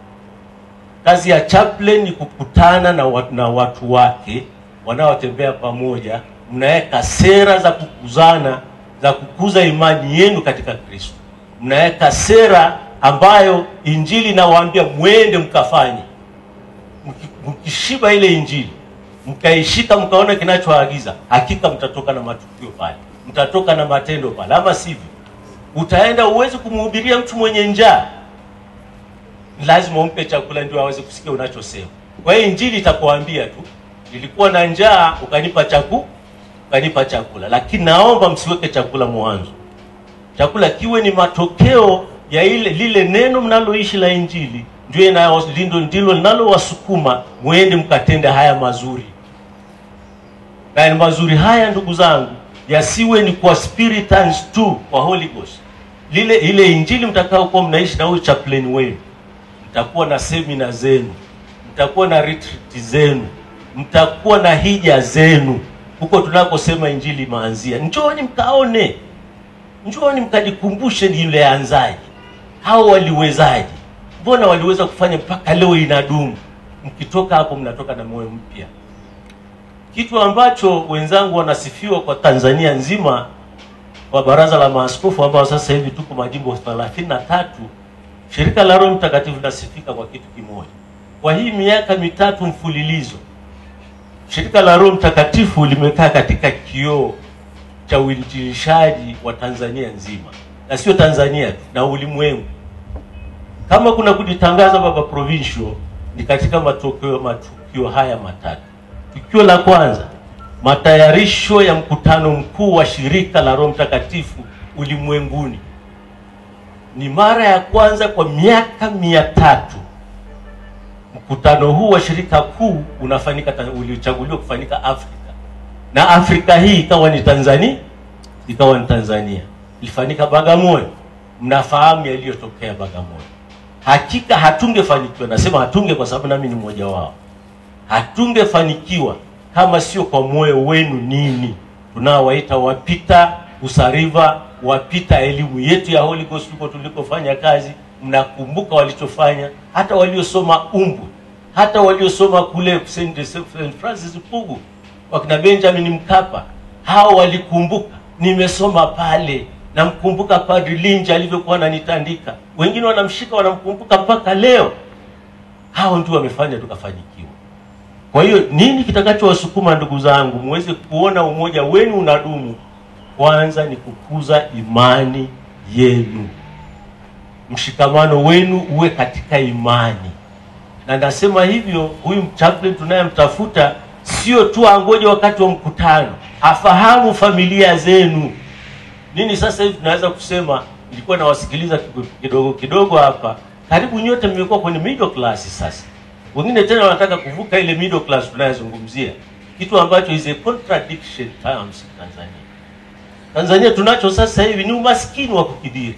Kazi ya chaplain ni kukutana na watu, na watu wake wanaotembea pamoja, mnaweka sera za kukuzana za kukuza imani yenu katika Kristo. Mnaweka sera ambayo injili inawaambia mwende mkafanye. Mki- Mkishiba ile injili mkaishika mkaona kinachoagiza, hakika mtatoka na matukio pale, mtatoka na matendo pale, ama sivyo utaenda uwezi kumhubiria mtu mwenye njaa. Ni lazima umpe chakula ndio aweze kusikia unachosema. Kwa hiyo injili itakuambia tu, nilikuwa na njaa ukanipa chaku ukanipa chakula, lakini naomba msiweke chakula mwanzo. Chakula kiwe ni matokeo ya ile lile neno mnaloishi la injili, ndio inayo- ndilo ndilo linalowasukuma muende mkatende haya mazuri na ni mazuri haya ndugu zangu yasiwe ni kwa spiritans tu kwa holy ghost lile ile injili mtakaokuwa mnaishi na huyu chaplain wenu mtakuwa na semina zenu mtakuwa na retreat zenu mtakuwa na hija zenu huko tunakosema injili imeanzia njooni mkaone njooni mkajikumbushe ni yule anzaji hao waliwezaji mbona waliweza kufanya mpaka leo inadumu mkitoka hapo mnatoka na moyo mpya kitu ambacho wenzangu wanasifiwa kwa Tanzania nzima kwa baraza la maaskofu ambao sasa hivi tuko majimbo 33 shirika la Roho Mtakatifu linasifika kwa kitu kimoja. Kwa hii miaka mitatu mfululizo shirika la Roho Mtakatifu limekaa katika kioo cha uinjilishaji wa Tanzania nzima, na sio Tanzania tu, na ulimwengu. Kama kuna kujitangaza baba provincial, ni katika matokeo matukio haya matatu. Tukio la kwanza, matayarisho ya mkutano mkuu wa shirika la Roho Mtakatifu ulimwenguni. Ni mara ya kwanza kwa miaka mia tatu mkutano huu wa shirika kuu unafanyika, ulichaguliwa kufanyika Afrika, na Afrika hii ikawa ni Tanzania, ikawa ni Tanzania, ilifanyika Bagamoyo. Mnafahamu yaliyotokea Bagamoyo. Hakika hatungefanikiwa, nasema hatunge kwa sababu nami ni mmoja wao hatungefanikiwa kama sio kwa moyo wenu nini tunaowaita wapita usariva wapita elimu yetu ya Holy Ghost huko tulikofanya kazi mnakumbuka walichofanya hata waliosoma umbu hata waliosoma kule St. St. Francis Pugu wakina Benjamin Mkapa hao walikumbuka nimesoma pale namkumbuka Padri Linja alivyokuwa ananitandika wengine wanamshika wanamkumbuka mpaka leo hao ndio wamefanya tukafanikiwa kwa hiyo nini kitakachowasukuma ndugu zangu muweze kuona umoja wenu unadumu? Kwanza ni kukuza imani yenu, mshikamano wenu uwe katika imani. Na nasema hivyo, huyu chaplain tunayemtafuta sio tu angoje wakati wa mkutano, afahamu familia zenu. Nini sasa hivi tunaweza kusema, nilikuwa nawasikiliza kidogo kidogo hapa, karibu nyote mmekuwa kwenye middle class sasa wengine tena wanataka kuvuka ile middle class tunayozungumzia, kitu ambacho is a contradiction terms in Tanzania. Tanzania tunacho sasa hivi ni umaskini wa kukidhiri,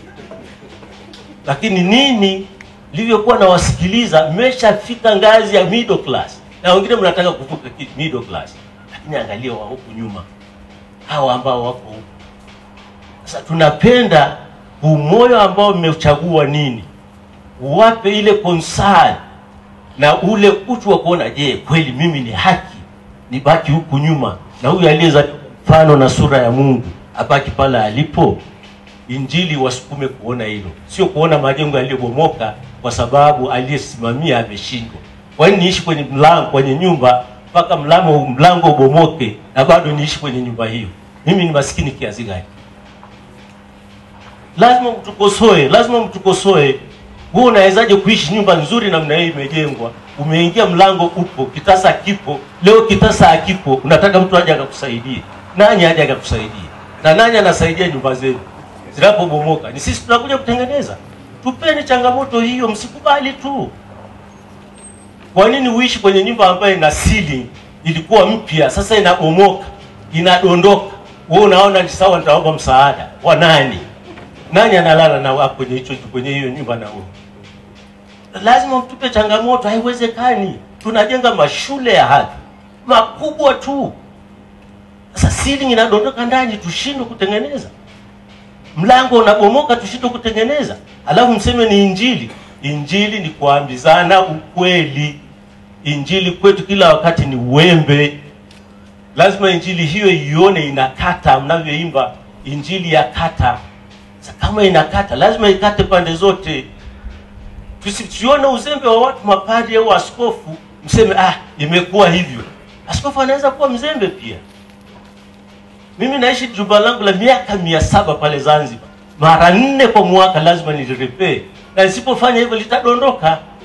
lakini nini livyokuwa nawasikiliza, mmeshafika ngazi ya middle class na wengine mnataka kuvuka ki- middle class, lakini angalia wa huku nyuma, hawa ambao wako huku sasa. Tunapenda umoyo ambao mmechagua nini, uwape ile concern na ule utu wa kuona, je, kweli mimi ni haki nibaki huku nyuma na huyu aliyezaliwa mfano na sura ya Mungu abaki pale alipo? Injili wasukume kuona hilo, sio kuona majengo yaliyobomoka kwa sababu aliyesimamia ameshindwa. Kwa nini niishi kwenye mlango, kwenye nyumba mpaka mlango mlango ubomoke na bado niishi kwenye nyumba hiyo? Mimi ni maskini kiasi gani? Lazima mtukosoe, lazima mtukosoe wewe unawezaje kuishi nyumba nzuri namna hii imejengwa, umeingia mlango upo, kitasa kipo, leo kitasa hakipo, unataka mtu aje akakusaidie? Nani aje akakusaidie? Na nani anasaidia nyumba zenu zinapobomoka? Ni sisi tunakuja kutengeneza. Tupeni changamoto hiyo, msikubali tu. Kwa nini uishi kwenye nyumba ambayo ina ceiling ilikuwa mpya, sasa inabomoka, inadondoka, wewe unaona ni sawa, nitaomba msaada wa nani? Nani analala na wako kwenye hicho kwenye hiyo nyumba na wewe? Lazima mtupe changamoto. Haiwezekani, tunajenga mashule ya hadhi makubwa tu, sasa ceiling inadondoka ndani, tushindwe kutengeneza. Mlango unabomoka, tushindwe kutengeneza, alafu mseme ni injili. Injili ni kuambizana ukweli. Injili kwetu kila wakati ni uwembe. Lazima injili hiyo ione inakata, mnavyoimba injili ya kata sasa kama inakata lazima ikate pande zote. Tusione uzembe wa watu mapadri au askofu, mseme ah, imekuwa hivyo. Askofu anaweza kuwa mzembe pia. Mimi naishi jumba langu la miaka mia saba pale Zanzibar, mara nne kwa mwaka lazima nilirepee, na nisipofanya hivyo litadondoka.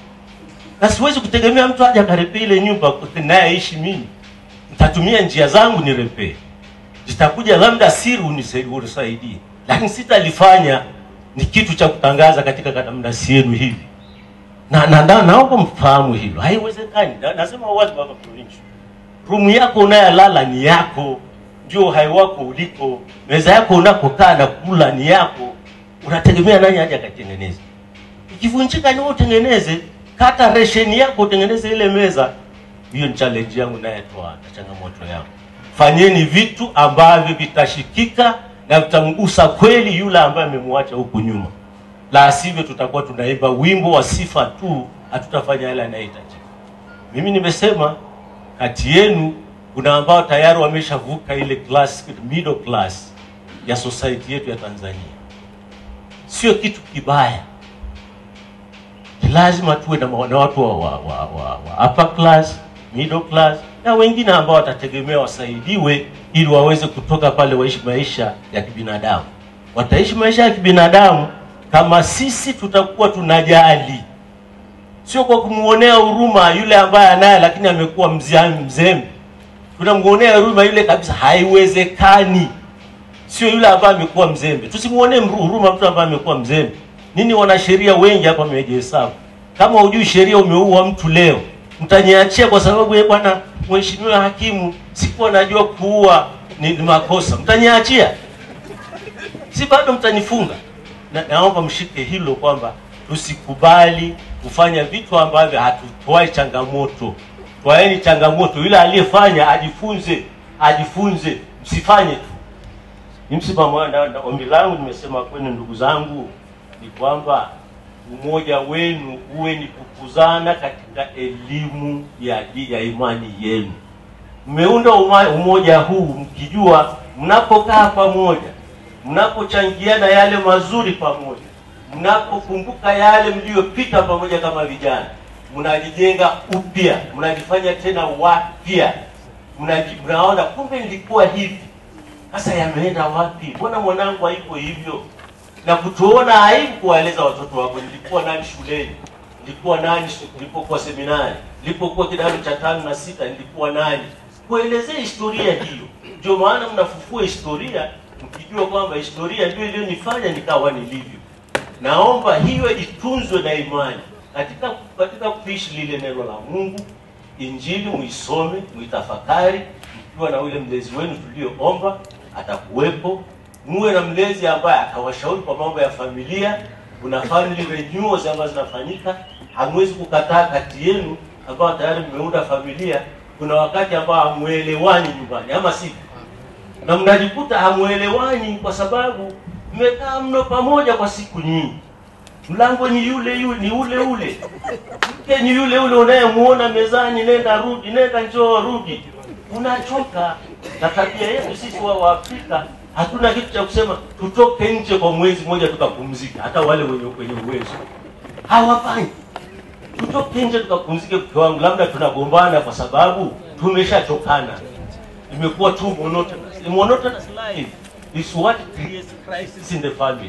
na siwezi kutegemea mtu aje akarepee ile nyumba nayeishi mimi. Nitatumia njia zangu nirepee, zitakuja labda siri unise- unisaidie, lakini sitalifanya ni kitu cha kutangaza katika kadamnasi yenu hivi na, na, na naomba mfahamu hilo, haiwezekani. Na, nasema wazi baba Provincial, rumu yako unayolala ni yako, ndio uhai wako uliko, meza yako unakokaa na kula ni yako, unategemea nani aje akatengeneze? Ikivunjika ni wewe utengeneze, kata resheni yako utengeneze ile meza. Hiyo ni challenge yangu nayetoa na changamoto yangu. Fanyeni vitu ambavyo vitashikika na vitamgusa kweli yule ambaye amemwacha huku nyuma la sivyo tutakuwa tunaimba wimbo wa sifa tu, hatutafanya yale yanayohitajika. Mimi nimesema kati yenu kuna ambao tayari wameshavuka ile class, middle class ya society yetu ya Tanzania. Sio kitu kibaya, ni lazima tuwe na, ma- na watu wa, wa, wa, wa, wa upper class, middle class na wengine ambao watategemea wasaidiwe ili waweze kutoka pale waishi maisha ya kibinadamu. Wataishi maisha ya kibinadamu kama sisi tutakuwa tunajali, sio kwa kumuonea huruma yule ambaye anaye lakini amekuwa mzia- mzembe. Tunamuonea huruma yule kabisa, haiwezekani. Sio yule ambaye amekuwa mzembe, tusimuonee mru- huruma mtu ambaye amekuwa mzembe. Nini wanasheria wengi hapa wamejihesabu, kama hujui sheria, umeua mtu leo, mtaniachia kwa sababu yeye bwana mheshimiwa hakimu, sikuwa najua kuua ni, ni makosa, mtaniachia si bado mtanifunga? Na, naomba mshike hilo kwamba tusikubali kufanya vitu ambavyo hatutoi changamoto. Twaeni changamoto, yule aliyefanya ajifunze, ajifunze, msifanye tu. Ni msimamo wangu, na- na ombi langu nimesema kwenu, ndugu zangu, ni kwamba umoja wenu uwe ni kukuzana katika elimu ya, di- ya imani yenu mmeunda uma- umoja huu mkijua mnapokaa pamoja, mnapochangiana yale mazuri pamoja, mnapokumbuka yale mliyopita pamoja kama vijana, mnajijenga upya, mnajifanya tena wapya, mnaji- mnaona kumbe nilikuwa hivi, sasa yameenda wapi? Mbona mwanangu haiko hivyo? na kutuona aibu kuwaeleza watoto wako, nilikuwa nani shuleni, nilikuwa nani shu- nilipokuwa seminari, nilipokuwa kidato cha tano na sita, nilikuwa nani, kuelezea historia hiyo. Ndio maana mnafufua historia mkijua kwamba historia ndio iliyonifanya nikawa nilivyo. Naomba hiyo itunzwe na imani katika katika kuishi lile neno la Mungu. Injili muisome, muitafakari, mkiwa na yule mlezi wenu tulioomba atakuwepo. Muwe na mlezi ambaye atawashauri kwa mambo ya familia. Kuna family renewals ambazo zinafanyika, hamwezi kukataa kati yenu ambao tayari mmeunda familia. Kuna wakati ambao hamuelewani nyumbani, ama sivyo? na mnajikuta hamuelewani kwa sababu mmekaa mno pamoja kwa siku nyingi. Mlango ni yule yule, ni ule ule, mke ni yule yule unayemuona mezani, nenda rudi, nenda njoo rudi, unachoka. Na tabia yetu sisi wa Waafrika hatuna kitu cha kusema tutoke nje kwa mwezi mmoja tukapumzika. Hata wale wenye wenye uwezo hawafanyi tutoke nje tukapumzike. Mke wangu, labda tunagombana kwa sababu tumeshachokana imekuwa tu monotonous. A monotonous life is what creates crisis in the family.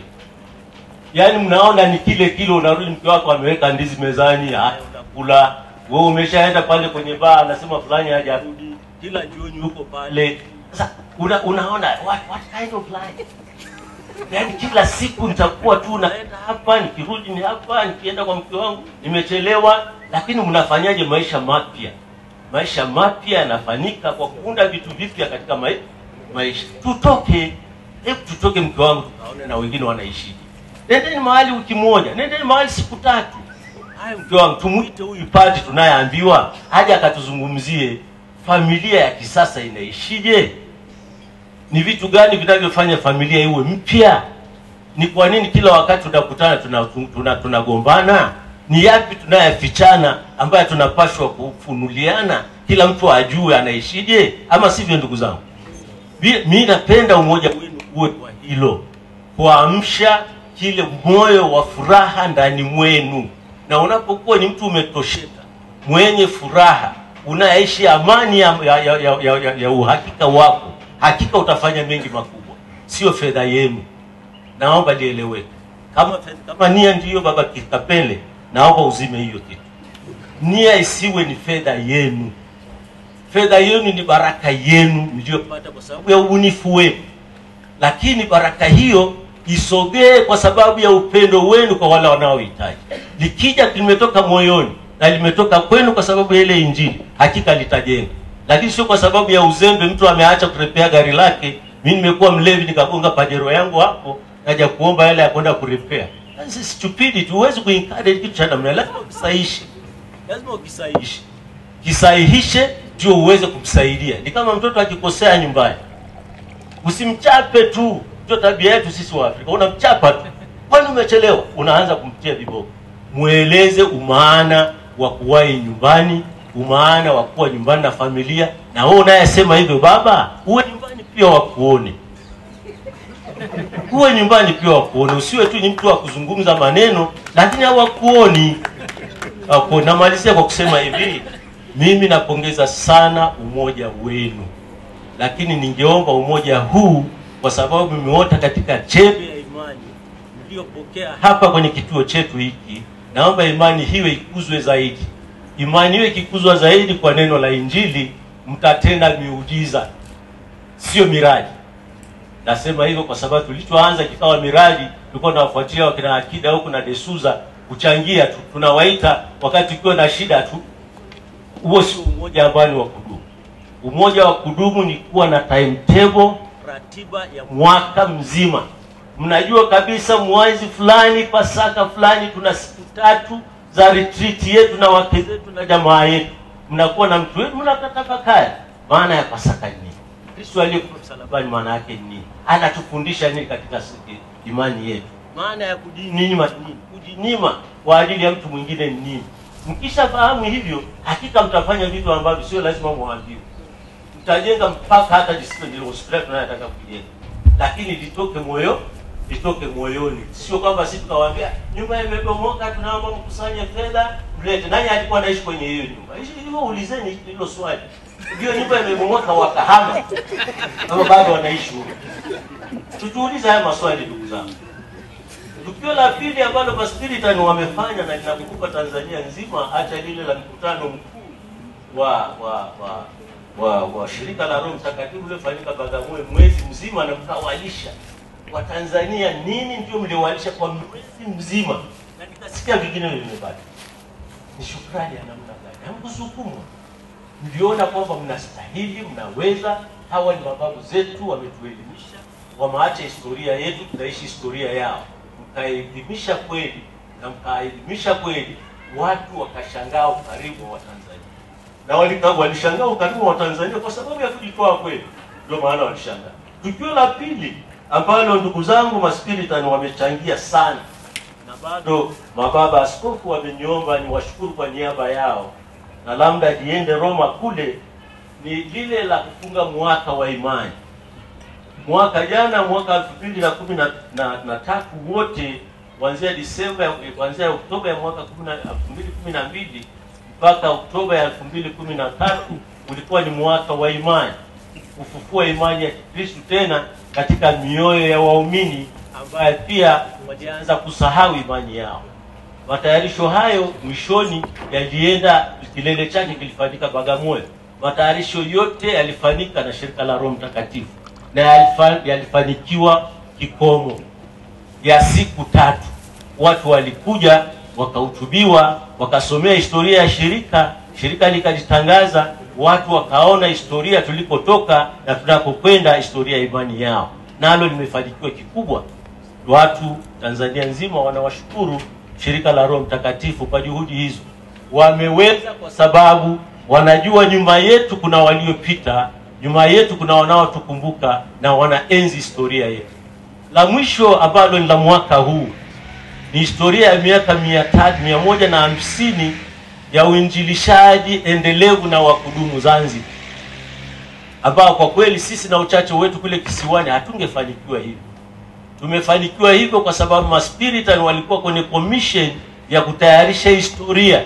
Yaani mnaona ni kile kile, unarudi mke wako ameweka ndizi mezani, haya unakula. Wewe umeshaenda pale kwenye baa, anasema fulani hajarudi, kila jioni huko pale. Sasa una, unaona what, what kind of life? Yaani kila siku nitakuwa tu naenda hapa, nikirudi ni hapa, nikienda kwa mke wangu nimechelewa. Lakini mnafanyaje maisha mapya? Maisha mapya yanafanyika kwa kuunda vitu vipya katika mai, maisha. Tutoke, hebu tutoke, mke wangu, tukaone na wengine wanaishije. Nendeni mahali wiki moja, nendeni mahali siku tatu. Haya, mke wangu, tumuite huyu padi tunayeambiwa aje akatuzungumzie familia ya kisasa inaishije ni vitu gani vinavyofanya familia iwe mpya? Ni kwa nini kila wakati tunakutana tunagombana? Tuna, tuna tunagombana? ni yapi tunayafichana ambayo tunapashwa kufunuliana, kila mtu ajue anaishije, ama sivyo? Ndugu zangu, Mi- mi napenda umoja wenu uwe kwa hilo, kuamsha kile moyo wa furaha ndani mwenu, na unapokuwa ni mtu umetosheka, mwenye furaha, unaishi amani ya, ya, ya, ya, ya, ya, ya uhakika wako, hakika utafanya mengi makubwa, sio fedha yenu. Naomba lieleweke. Kama, kama nia ndiyo baba Kitapele, naomba uzime hiyo kitu. nia isiwe ni fedha yenu fedha yenu ni baraka yenu mliyopata kwa sababu ya ubunifu wenu lakini baraka hiyo isogee kwa sababu ya upendo wenu kwa wale wanaohitaji likija limetoka moyoni na limetoka kwenu kwa sababu ya ile injili hakika litajenga lakini sio kwa sababu ya uzembe mtu ameacha kurepea gari lake mi nimekuwa mlevi nikagonga pajero yangu hapo naja kuomba yale ya kwenda kurepea That's stupidity huwezi kuencourage kitu cha namna hiyo. lazima ukisahihishe lazima ukisahihishe kisahihishe ndio uweze kumsaidia ni kama mtoto akikosea nyumbani usimchape tu ndio tabia yetu sisi wa afrika unamchapa tu kwani umechelewa unaanza kumtia viboko mweleze umaana wa kuwahi nyumbani umaana wa kuwa nyumbani na familia na wewe unayesema hivyo baba uwe nyumbani pia wakuone uwe nyumbani pia wakuone usiwe tu ni mtu wa kuzungumza maneno lakini hawakuoni hawakuoni namalizia kwa kusema hivi mimi napongeza sana umoja wenu lakini ningeomba umoja huu kwa sababu mmeota katika chembe ya imani mliyopokea hapa kwenye kituo chetu hiki naomba imani hiyo ikuzwe zaidi imani hiyo ikikuzwa zaidi kwa neno la injili mtatenda miujiza sio miradi nasema hivyo kwa sababu tulichoanza kikawa miradi tulikuwa tunawafuatia wakina akida huku na desuza kuchangia tu tunawaita wakati ukiwa na shida tu huo sio umoja ambao ni wa kudumu umoja wa kudumu ni kuwa na timetable ratiba ya mwaka mzima mnajua kabisa mwezi fulani pasaka fulani tuna siku tatu za retreat yetu na wake zetu na jamaa yetu mnakuwa na mtu wetu mnakatafakari maana ya pasaka ni nini kristo aliyekufa msalabani maana yake ni nini anatufundisha nini katika sisi- imani yetu maana ya kujinyima ni nini kujinyima kwa ajili ya mtu mwingine ni nini mkishafahamu hivyo hakika mtafanya vitu ambavyo sio lazima mwambiwe mtajenga mpaka hata discipline hospitali tunayotaka kujenga lakini litoke moyo litoke moyoni sio kwamba sisi tukawaambia nyumba imebomoka tunaomba mkusanye fedha mlete nani alikuwa anaishi kwenye hiyo nyumba Hishi- hivyo ulizeni hilo swali hiyo nyumba imebomoka wakahama kama bado wanaishi huko tujiulize haya maswali ndugu zangu tukio la pili ambalo maspiritan wamefanya na linakumbuka tanzania nzima hata lile la mkutano mkuu wa wa wa wa, wa shirika la roho mtakatifu uliofanyika bagamoyo mwezi mzima na mkawalisha watanzania nini ndio mliowalisha kwa mwezi mzima na nikasikia vingine vimebaki ni shukrani ya namna gani hamkusukumwa mliona kwamba mnastahili mnaweza hawa ni mababu zetu wametuelimisha wameacha historia yetu tunaishi historia yao mkaelimisha kweli na mkaelimisha kweli watu wakashangaa ukarimu wa watanzania na walika- walishangaa ukarimu wa Tanzania kwa sababu ya kujitoa kweli, ndio maana walishangaa. Tukio la pili ambalo ndugu zangu maspiritan wamechangia sana na bado mababa askofu wameniomba ni washukuru kwa niaba yao, na labda niende Roma kule, ni lile la kufunga mwaka wa imani. Mwaka jana, mwaka elfu mbili na kumi na, na, na tatu wote kuanzia Disemba, kuanzia Oktoba ya mwaka kumi na- elfu mbili kumi na mbili mpaka Oktoba ya elfu mbili kumi na tatu ulikuwa ni mwaka wa imani, kufufua imani ya Kikristu tena katika mioyo ya waumini ambaye pia walianza kusahau imani yao. Matayarisho hayo mwishoni yalienda, kilele chake kilifanyika Bagamoyo. Matayarisho yote yalifanyika na shirika la Roho Mtakatifu na yalifa- yalifanikiwa kikomo ya siku tatu. Watu walikuja wakahutubiwa, wakasomea historia ya shirika, shirika likajitangaza, watu wakaona historia tulikotoka na tunakokwenda, historia ya imani yao, nalo limefanikiwa kikubwa. Watu Tanzania nzima wanawashukuru shirika la Roho Mtakatifu kwa juhudi hizo. Wameweza kwa sababu wanajua nyuma yetu kuna waliopita, nyuma yetu kuna wanaotukumbuka na wanaenzi historia yetu. La mwisho ambalo ni la mwaka huu ni historia ya miaka mia tatu mia moja na hamsini ya uinjilishaji endelevu na wa kudumu Zanzibar, ambao kwa kweli sisi na uchache wetu kule kisiwani hatungefanikiwa hivyo. Tumefanikiwa hivyo kwa sababu maspiritan walikuwa kwenye commission ya kutayarisha historia,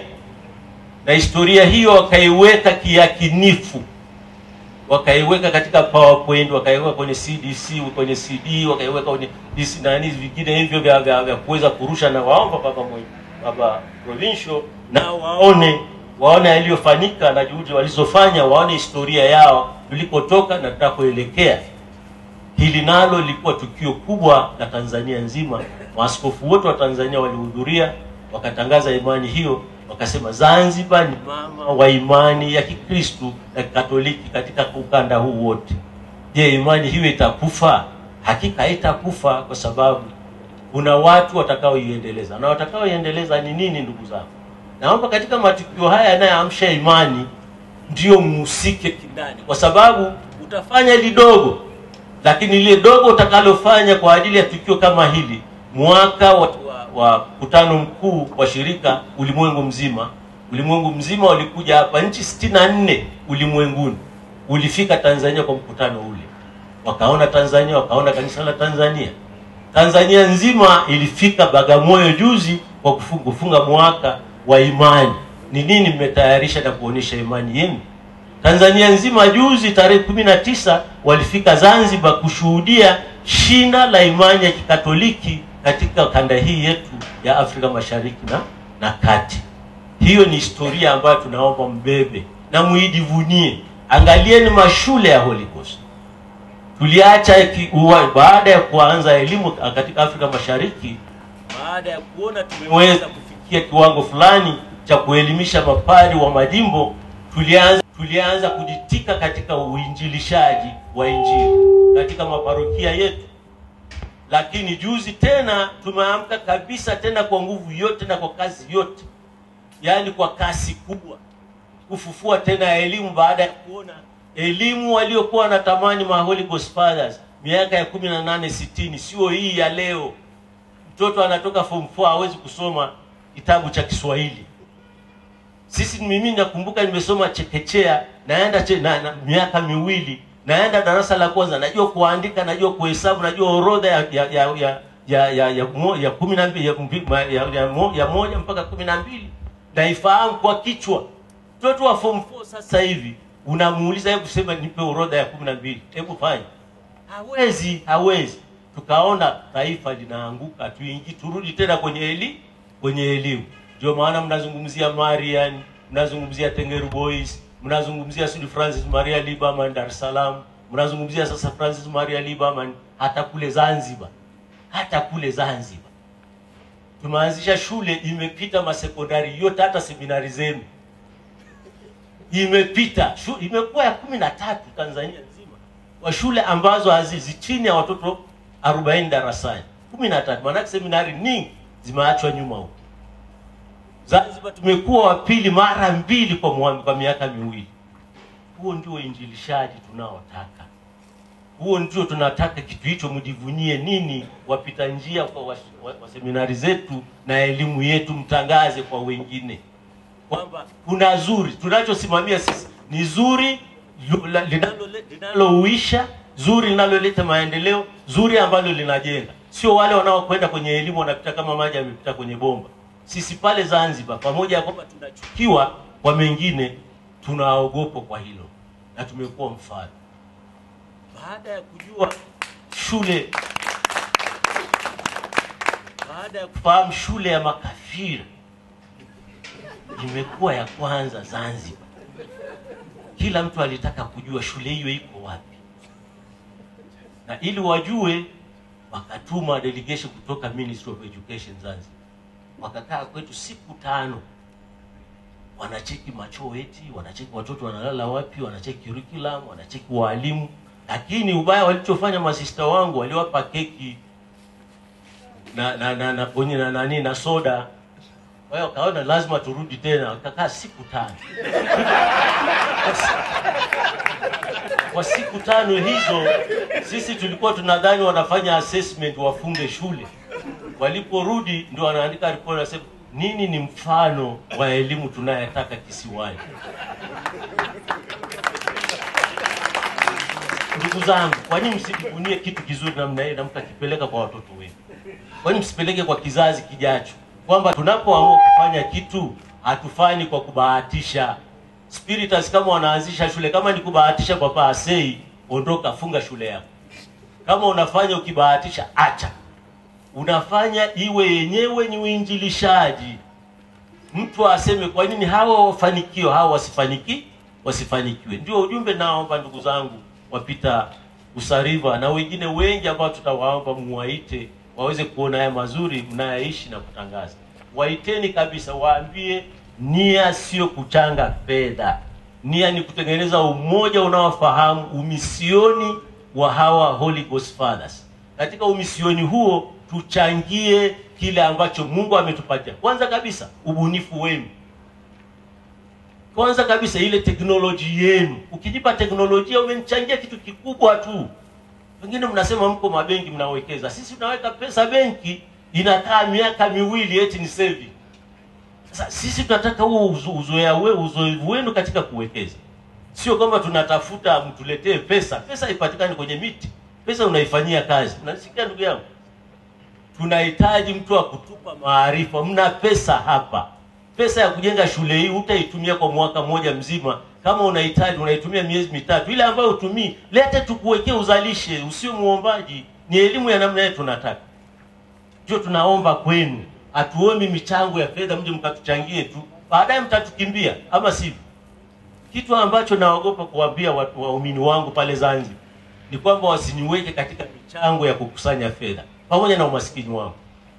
na historia hiyo wakaiweka kiyakinifu wakaiweka katika PowerPoint, wakaiweka kwenye CDC, kwenye CD, wakaiweka kwenye DC nani vingine hivyo vya, vya, vya kuweza kurusha, na waomba baba mwe, baba provincial na waone waone yaliyofanyika na juhudi walizofanya, waone historia yao tulikotoka na tunakoelekea. Hili nalo lilikuwa tukio kubwa la Tanzania nzima. Maaskofu wote wa Tanzania walihudhuria, wakatangaza imani hiyo, wakasema Zanzibar ni mama wa imani ya Kikristu na Kikatoliki katika ukanda huu wote. Je, imani hiyo itakufa? Hakika haitakufa kwa sababu kuna watu watakaoiendeleza, na watakaoiendeleza ni nini, ndugu zangu? Naomba katika matukio haya yanayoamsha imani ndio mhusike kindani, kwa sababu utafanya lidogo, lakini lile dogo utakalofanya kwa ajili ya tukio kama hili, mwaka wa, wa, wa mkutano mkuu wa shirika ulimwengu mzima, ulimwengu mzima walikuja hapa, nchi sitini na nne ulimwenguni ulifika Tanzania kwa mkutano ule, wakaona Tanzania, wakaona kanisa la Tanzania. Tanzania nzima ilifika Bagamoyo juzi kwa kufunga, kufunga mwaka wa imani. Ni nini mmetayarisha na kuonyesha imani yenu? Tanzania nzima juzi tarehe kumi na tisa walifika Zanzibar kushuhudia shina la imani ya Kikatoliki katika kanda hii yetu ya Afrika Mashariki na, na Kati. Hiyo ni historia ambayo tunaomba mbebe na muijivunie. Angalieni mashule ya Holy Ghost tuliacha ki- uwa- baada ya kuanza elimu katika Afrika Mashariki, baada ya kuona tumeweza kufikia kiwango fulani cha kuelimisha mapari wa majimbo, tulianza tulianza kujitika katika uinjilishaji wa Injili katika maparokia yetu. Lakini juzi tena tumeamka kabisa tena kwa nguvu yote na kwa kazi yote, yaani kwa kasi kubwa kufufua tena elimu baada ya kuona elimu waliokuwa wanatamani ma Holy Ghost Fathers miaka ya kumi na nane sitini, sio hii ya leo. Mtoto anatoka form 4 hawezi kusoma kitabu cha Kiswahili. Sisi mimi nakumbuka nimesoma chekechea, naenda che, na, na, miaka miwili naenda darasa la kwanza, najua kuandika, najua kuhesabu, najua orodha ya ya ya ya ya ya, ya, mo- ya kumi na mbili ya, mbi- ma- ya, ya, mo- ya moja mpaka kumi na mbili naifahamu kwa kichwa. Mtoto wa form 4 sasa hivi unamuuliza hebu sema nipe orodha ya kumi na mbili, hebu fanya, hawezi hawezi. Tukaona taifa linaanguka, tuingi turudi tena kwenye eli kwenye elimu. Ndio maana mnazungumzia Marian, mnazungumzia Tengeru Boys, mnazungumzia Sudi Francis Maria Liberman Dar es Salaam, mnazungumzia sasa Francis Maria Liberman hata kule Zanzibar, hata kule Zanzibar tumeanzisha shule imepita masekondari yote, hata seminari zenu imepita shu, imekuwa ya kumi na tatu Tanzania nzima kwa shule ambazo hazizi chini ya watoto 40 darasani, kumi na tatu. Maanake seminari nyingi zimeachwa nyuma huko. Zanzibar tumekuwa wa pili mara mbili kwa, mwa- kwa miaka miwili. Huo ndio uinjilishaji tunaotaka, huo ndio tunataka. Kitu hicho mjivunie nini, wapita njia kwa wa, wa, wa seminari zetu na elimu yetu, mtangaze kwa wengine kwamba kuna zuri tunachosimamia sisi ni zuri lu- la- linalo- linalouisha zuri linaloleta maendeleo zuri ambalo linajenga sio wale wanaokwenda kwenye elimu wanapita kama maji yamepita kwenye bomba sisi pale zanzibar pamoja ya kwamba tunachukiwa kwa mengine tunaogopwa kwa hilo na tumekuwa mfano baada ya kujua shule baada ya kufahamu shule ya makafiri imekuwa ya kwanza Zanzibar. Kila mtu alitaka kujua shule hiyo iko wapi, na ili wajue, wakatuma delegation kutoka Ministry of Education Zanzibar, wakakaa kwetu siku tano, wanacheki machoo eti, wanacheki watoto wanalala wapi, wanacheki curriculum, wanacheki walimu. Lakini ubaya walichofanya masista wangu, waliwapa keki na na na na kwenye na nani na soda kwa hiyo wakaona lazima turudi tena, wakakaa siku tano. Kwa si- Kwa siku tano hizo sisi tulikuwa tunadhani wanafanya assessment wafunge shule. Waliporudi ndio wanaandika ripoti, wanasema nini ni mfano wa elimu tunayotaka kisiwani. Ndugu zangu, kwa nini msijivunie kitu kizuri namna hii na mkakipeleka kwa watoto wenu? Kwa nini msipeleke kwa kizazi kijacho, kwamba tunapoamua kufanya kitu hatufanyi kwa kubahatisha. Spiritus kama wanaanzisha shule, kama ni kubahatisha kwa paasei, ondoka, funga shule yako. Kama unafanya ukibahatisha, acha. Unafanya iwe yenyewe ni uinjilishaji. mtu aseme kwa nini hawa wafanikiwa hawa wasifaniki wasifanikiwe. Ndio ujumbe naomba ndugu zangu wapita Usariva na wengine wengi ambao tutawaomba muwaite waweze kuona haya mazuri mnayaishi na kutangaza. Waiteni kabisa, waambie nia sio kuchanga fedha, nia ni kutengeneza umoja unaofahamu umisioni wa hawa Holy Ghost Fathers. Katika umisioni huo tuchangie kile ambacho Mungu ametupatia. Kwanza kabisa ubunifu wenu, kwanza kabisa ile teknoloji yenu. Ukijipa teknolojia umenichangia kitu kikubwa tu. Wengine mnasema mko mabenki mnawekeza, sisi tunaweka pesa benki inakaa miaka miwili eti ni saving. Sasa sisi tunataka huo uzo- uzoea we uzoefu wenu katika kuwekeza, sio kwamba tunatafuta mtuletee pesa. Pesa haipatikani kwenye miti, pesa unaifanyia kazi. Unasikia ndugu yangu? tunahitaji mtu wa kutupa maarifa. Mna pesa hapa, pesa ya kujenga shule hii utaitumia kwa mwaka mmoja mzima. Kama unahitaji unaitumia miezi mitatu, ile ambayo utumii lete, tukuwekee uzalishe, usio muombaji. Ni elimu ya namna hiyo tunataka, ndio tunaomba kwenu. Hatuombi michango ya fedha mje mkatuchangie tu, baadaye mtatukimbia, ama sivyo? Kitu ambacho naogopa kuwaambia watu waumini wangu pale Zanzibar ni kwamba wasiniweke katika michango ya kukusanya fedha pamoja na umaskini wangu.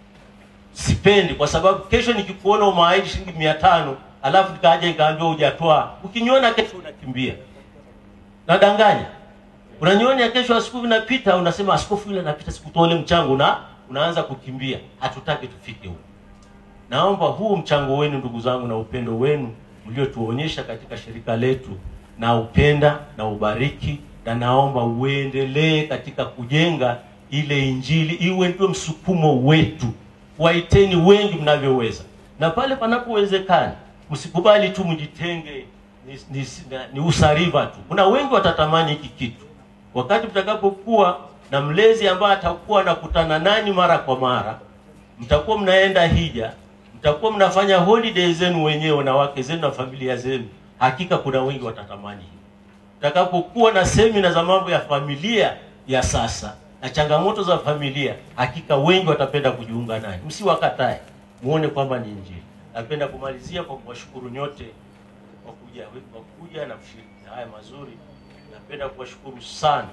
Sipendi kwa sababu kesho nikikuona umeahidi shilingi mia tano alafu nikaja nikaambiwa hujatoa, ukiniona kesho unakimbia. Nadanganya. Unaniona kesho askofu napita, unasema askofu yule anapita, sikutoa ule mchango na unaanza kukimbia. Hatutaki tufike huko. Naomba huu mchango wenu ndugu zangu na upendo wenu mliotuonyesha katika shirika letu na upenda na ubariki, na naomba uendelee katika kujenga ile injili, iwe ndio msukumo wetu. Waiteni wengi mnavyoweza, na pale panapowezekana msikubali tu mjitenge ni, ni, na- ni usariva tu. Kuna wengi watatamani hiki kitu wakati mtakapokuwa na mlezi ambaye atakuwa anakutana nani mara kwa mara, mtakuwa mnaenda hija, mtakuwa mnafanya holiday zenu wenyewe na wake zenu na familia zenu, hakika kuna wengi watatamani hii. Mtakapokuwa na semina za mambo ya familia ya sasa na changamoto za familia, hakika wengi watapenda kujiunga naye. Msiwakatae, muone kwamba ni Injili. Napenda kumalizia kwa kuwashukuru nyote kwa kuja kwa kuja na kushiriki haya mazuri. Napenda kuwashukuru sana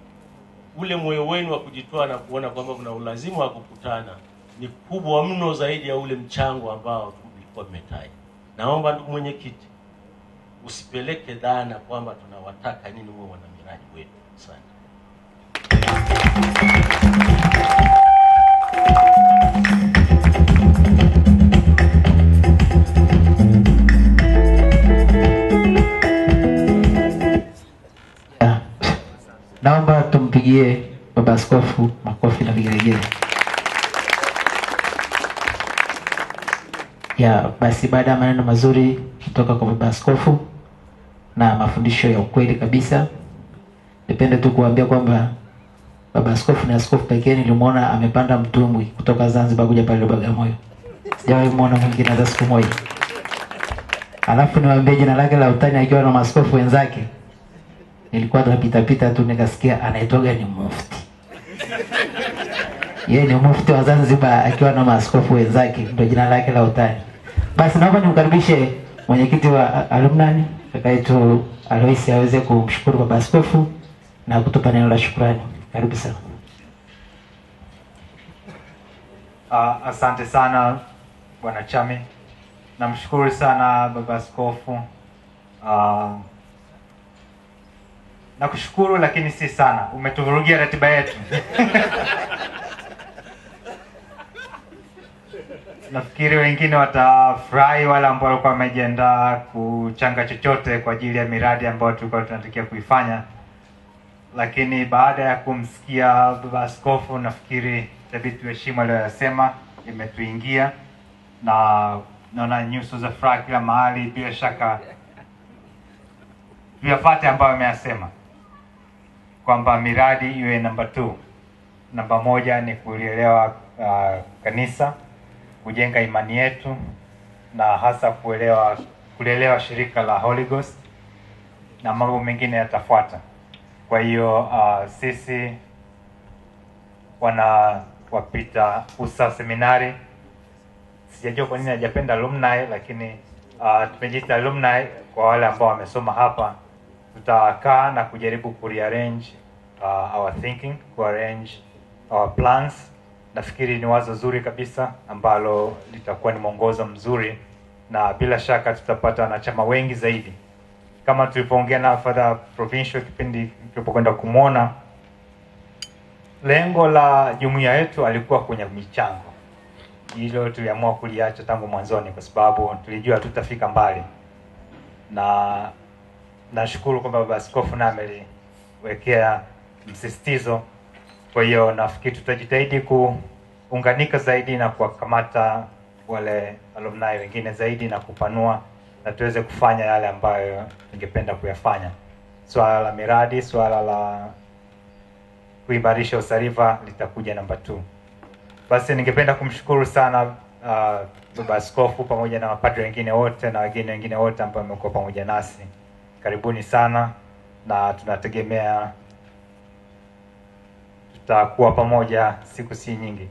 ule moyo wenu wa kujitoa na kuona kwamba kuna ulazima wa kukutana ni kubwa mno zaidi ya ule mchango ambao mlikuwa mmetaja. Naomba ndugu mwenyekiti, usipeleke dhana kwamba tunawataka nini huwe wana miradi wetu. Asante. Ya. Naomba tumpigie baba askofu makofi na vigelegele. Ya, basi baada ya maneno mazuri kutoka kwa baba askofu na mafundisho ya ukweli kabisa, nipende tu kuambia kwamba baba askofu ni askofu pekee nilimwona amepanda mtumbwi kutoka Zanzibar kuja pale Bagamoyo. Sijawahi muona mwingine hata siku moja. Alafu niwaambie jina lake la utani akiwa na maaskofu wenzake nilikuwa napita pita tu nikasikia anaitwaga ni mufti. Yeye ni mufti wa Zanzibar akiwa na maaskofu wenzake, ndio jina lake la utani. Basi naomba nimkaribishe mwenyekiti wa alumni kaka yetu Aloisi aweze kumshukuru baba askofu na kutupa neno la shukrani. Karibu sana. Uh, asante sana bwana Chami, namshukuru sana baba askofu. Uh, nakushukuru lakini si sana, umetuvurugia ratiba yetu. Nafikiri wengine watafurahi, wale ambao walikuwa wamejiandaa kuchanga chochote kwa ajili ya miradi ambayo tulikuwa tunatakiwa kuifanya lakini baada ya kumsikia baba askofu, nafikiri itabidi tuheshimu aliyoyasema, imetuingia na naona nyuso za furaha kila mahali. Bila shaka tuyapate ambayo ameyasema kwamba miradi iwe namba two. Namba moja ni kulielewa uh, kanisa, kujenga imani yetu na hasa kuelewa kulielewa shirika la Holy Ghost na mambo mengine yatafuata. Kwa hiyo uh, sisi wana wapita usa seminari sijajua kwa nini hajapenda alumni, lakini uh, tumejiita alumni kwa wale ambao wamesoma hapa. Tutakaa na kujaribu kurearrange uh, our thinking, kuarrange our plans. Nafikiri ni wazo zuri kabisa ambalo litakuwa ni mwongozo mzuri, na bila shaka tutapata wanachama wengi zaidi kama tulivyoongea na Father Provincial kipindi tulipokwenda kumwona, lengo la jumuiya yetu alikuwa kwenye michango. Hilo tuliamua kuliacha tangu mwanzoni, kwa sababu tulijua tutafika mbali, na nashukuru kwamba baba askofu naye ameliwekea msisitizo. Kwa hiyo nafikiri tutajitahidi kuunganika zaidi na kuwakamata wale alumni wengine zaidi na kupanua na tuweze kufanya yale ambayo tungependa kuyafanya. Swala la miradi, swala la kuimarisha usarifa litakuja namba 2. Basi ningependa kumshukuru sana uh, baba askofu pamoja na mapadri wengine wote na wageni wengine wote ambao wamekuwa pamoja nasi. Karibuni sana na tunategemea tutakuwa pamoja siku si nyingi.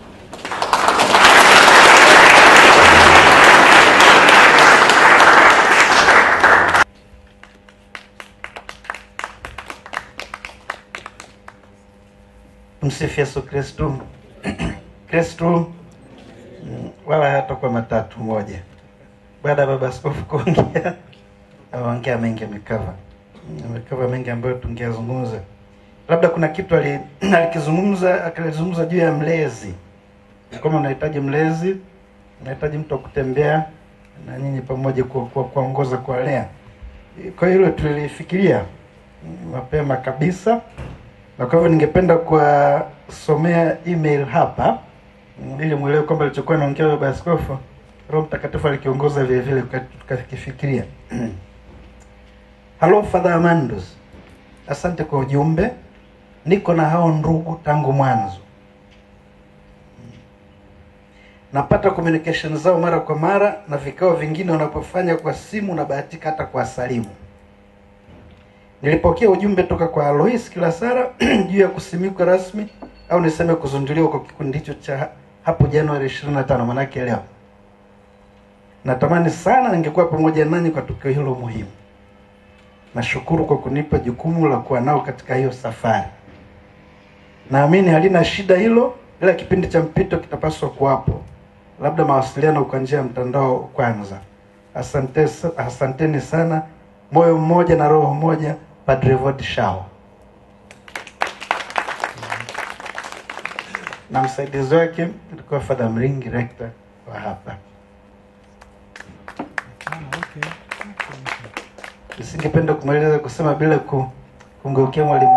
Msifu Yesu Kristu. Kristu mm, wala hatakuwa matatu moja. Baada ya baba askofu kuongea, ameongea mengi, amekava amekava mengi ambayo tungeyazungumza. Labda kuna kitu ali- alikizungumza akalizungumza juu ya mlezi, kama unahitaji mlezi, unahitaji mtu wa kutembea na nyinyi pamoja ku- ku- kuongoza kuwalea. Kwa hiyo hilo tulilifikiria mm, mapema kabisa na kwa hivyo ningependa kuwasomea email hapa mm, ili mwelewe kwamba alichokuwa naongea baba askofu roho mtakatifu alikiongoza vile vile tuka- tukakifikiria halo father amandus asante kwa ujumbe niko na hao ndugu tangu mwanzo napata communication zao mara kwa mara na vikao vingine wanapofanya kwa simu na bahatika hata kwa salimu Nilipokea ujumbe toka kwa Alois Kilasara juu ya kusimikwa rasmi au niseme kuzunduliwa kwa kikundi hicho cha hapo Januari 25 manake leo. Natamani sana ningekuwa pamoja nanyi kwa tukio hilo muhimu. Nashukuru kwa kunipa jukumu la kuwa nao katika hiyo safari. Naamini halina shida hilo, ila kipindi cha mpito kitapaswa kuwapo, labda mawasiliano kwa njia ya mtandao kwanza. Asante, asanteni sana, moyo mmoja na roho moja. Padre Vod Shao na msaidizi wake alikuwa Father Mringi, rector wa hapa. Nisingependa kumaliza kusema bila ku, kumgeukia mwalimu.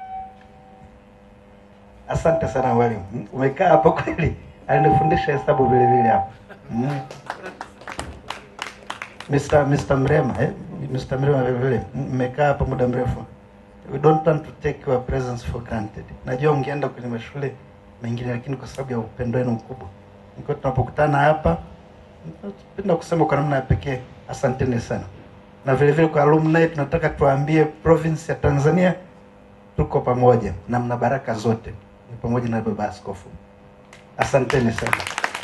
Asante sana mwalimu, umekaa hapo kweli, alinifundisha hesabu vile vile hapo mm. Mr. Mr. Mrema eh? Mr. Mrema vile vile mmekaa hapa muda mrefu. We don't want to take your presence for granted. Najua ungeenda kwenye mashule mengine, lakini kwa sababu ya upendo wenu mkubwa, niko tunapokutana hapa, napenda kusema kwa namna ya pekee asanteni sana, na vile vile kwa alumni tunataka tuwaambie province ya Tanzania tuko pamoja na mna baraka zote, ni pamoja na baba askofu. Asanteni sana.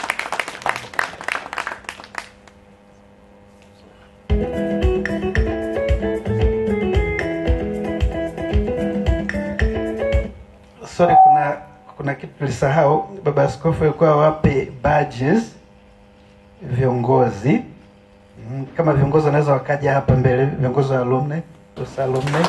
sorry, kuna kuna kitu tulisahau. Baba askofu alikuwa wape badges viongozi Mm, kama viongozi wanaweza wakaja hapa mbele, viongozi wa alumni, those alumni.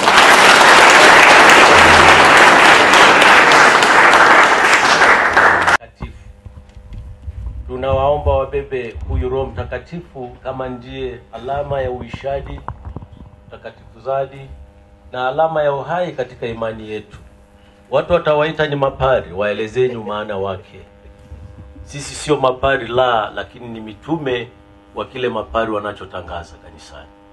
Mtakatifu. Tunawaomba wabebe huyu Roho Mtakatifu kama ndiye alama ya uishaji, utakatifuzaji na alama ya uhai katika imani yetu. Watu watawaita ni mapari, waelezeni maana wake. Sisi sio mapari la, lakini ni mitume wa kile mapari wanachotangaza kanisani.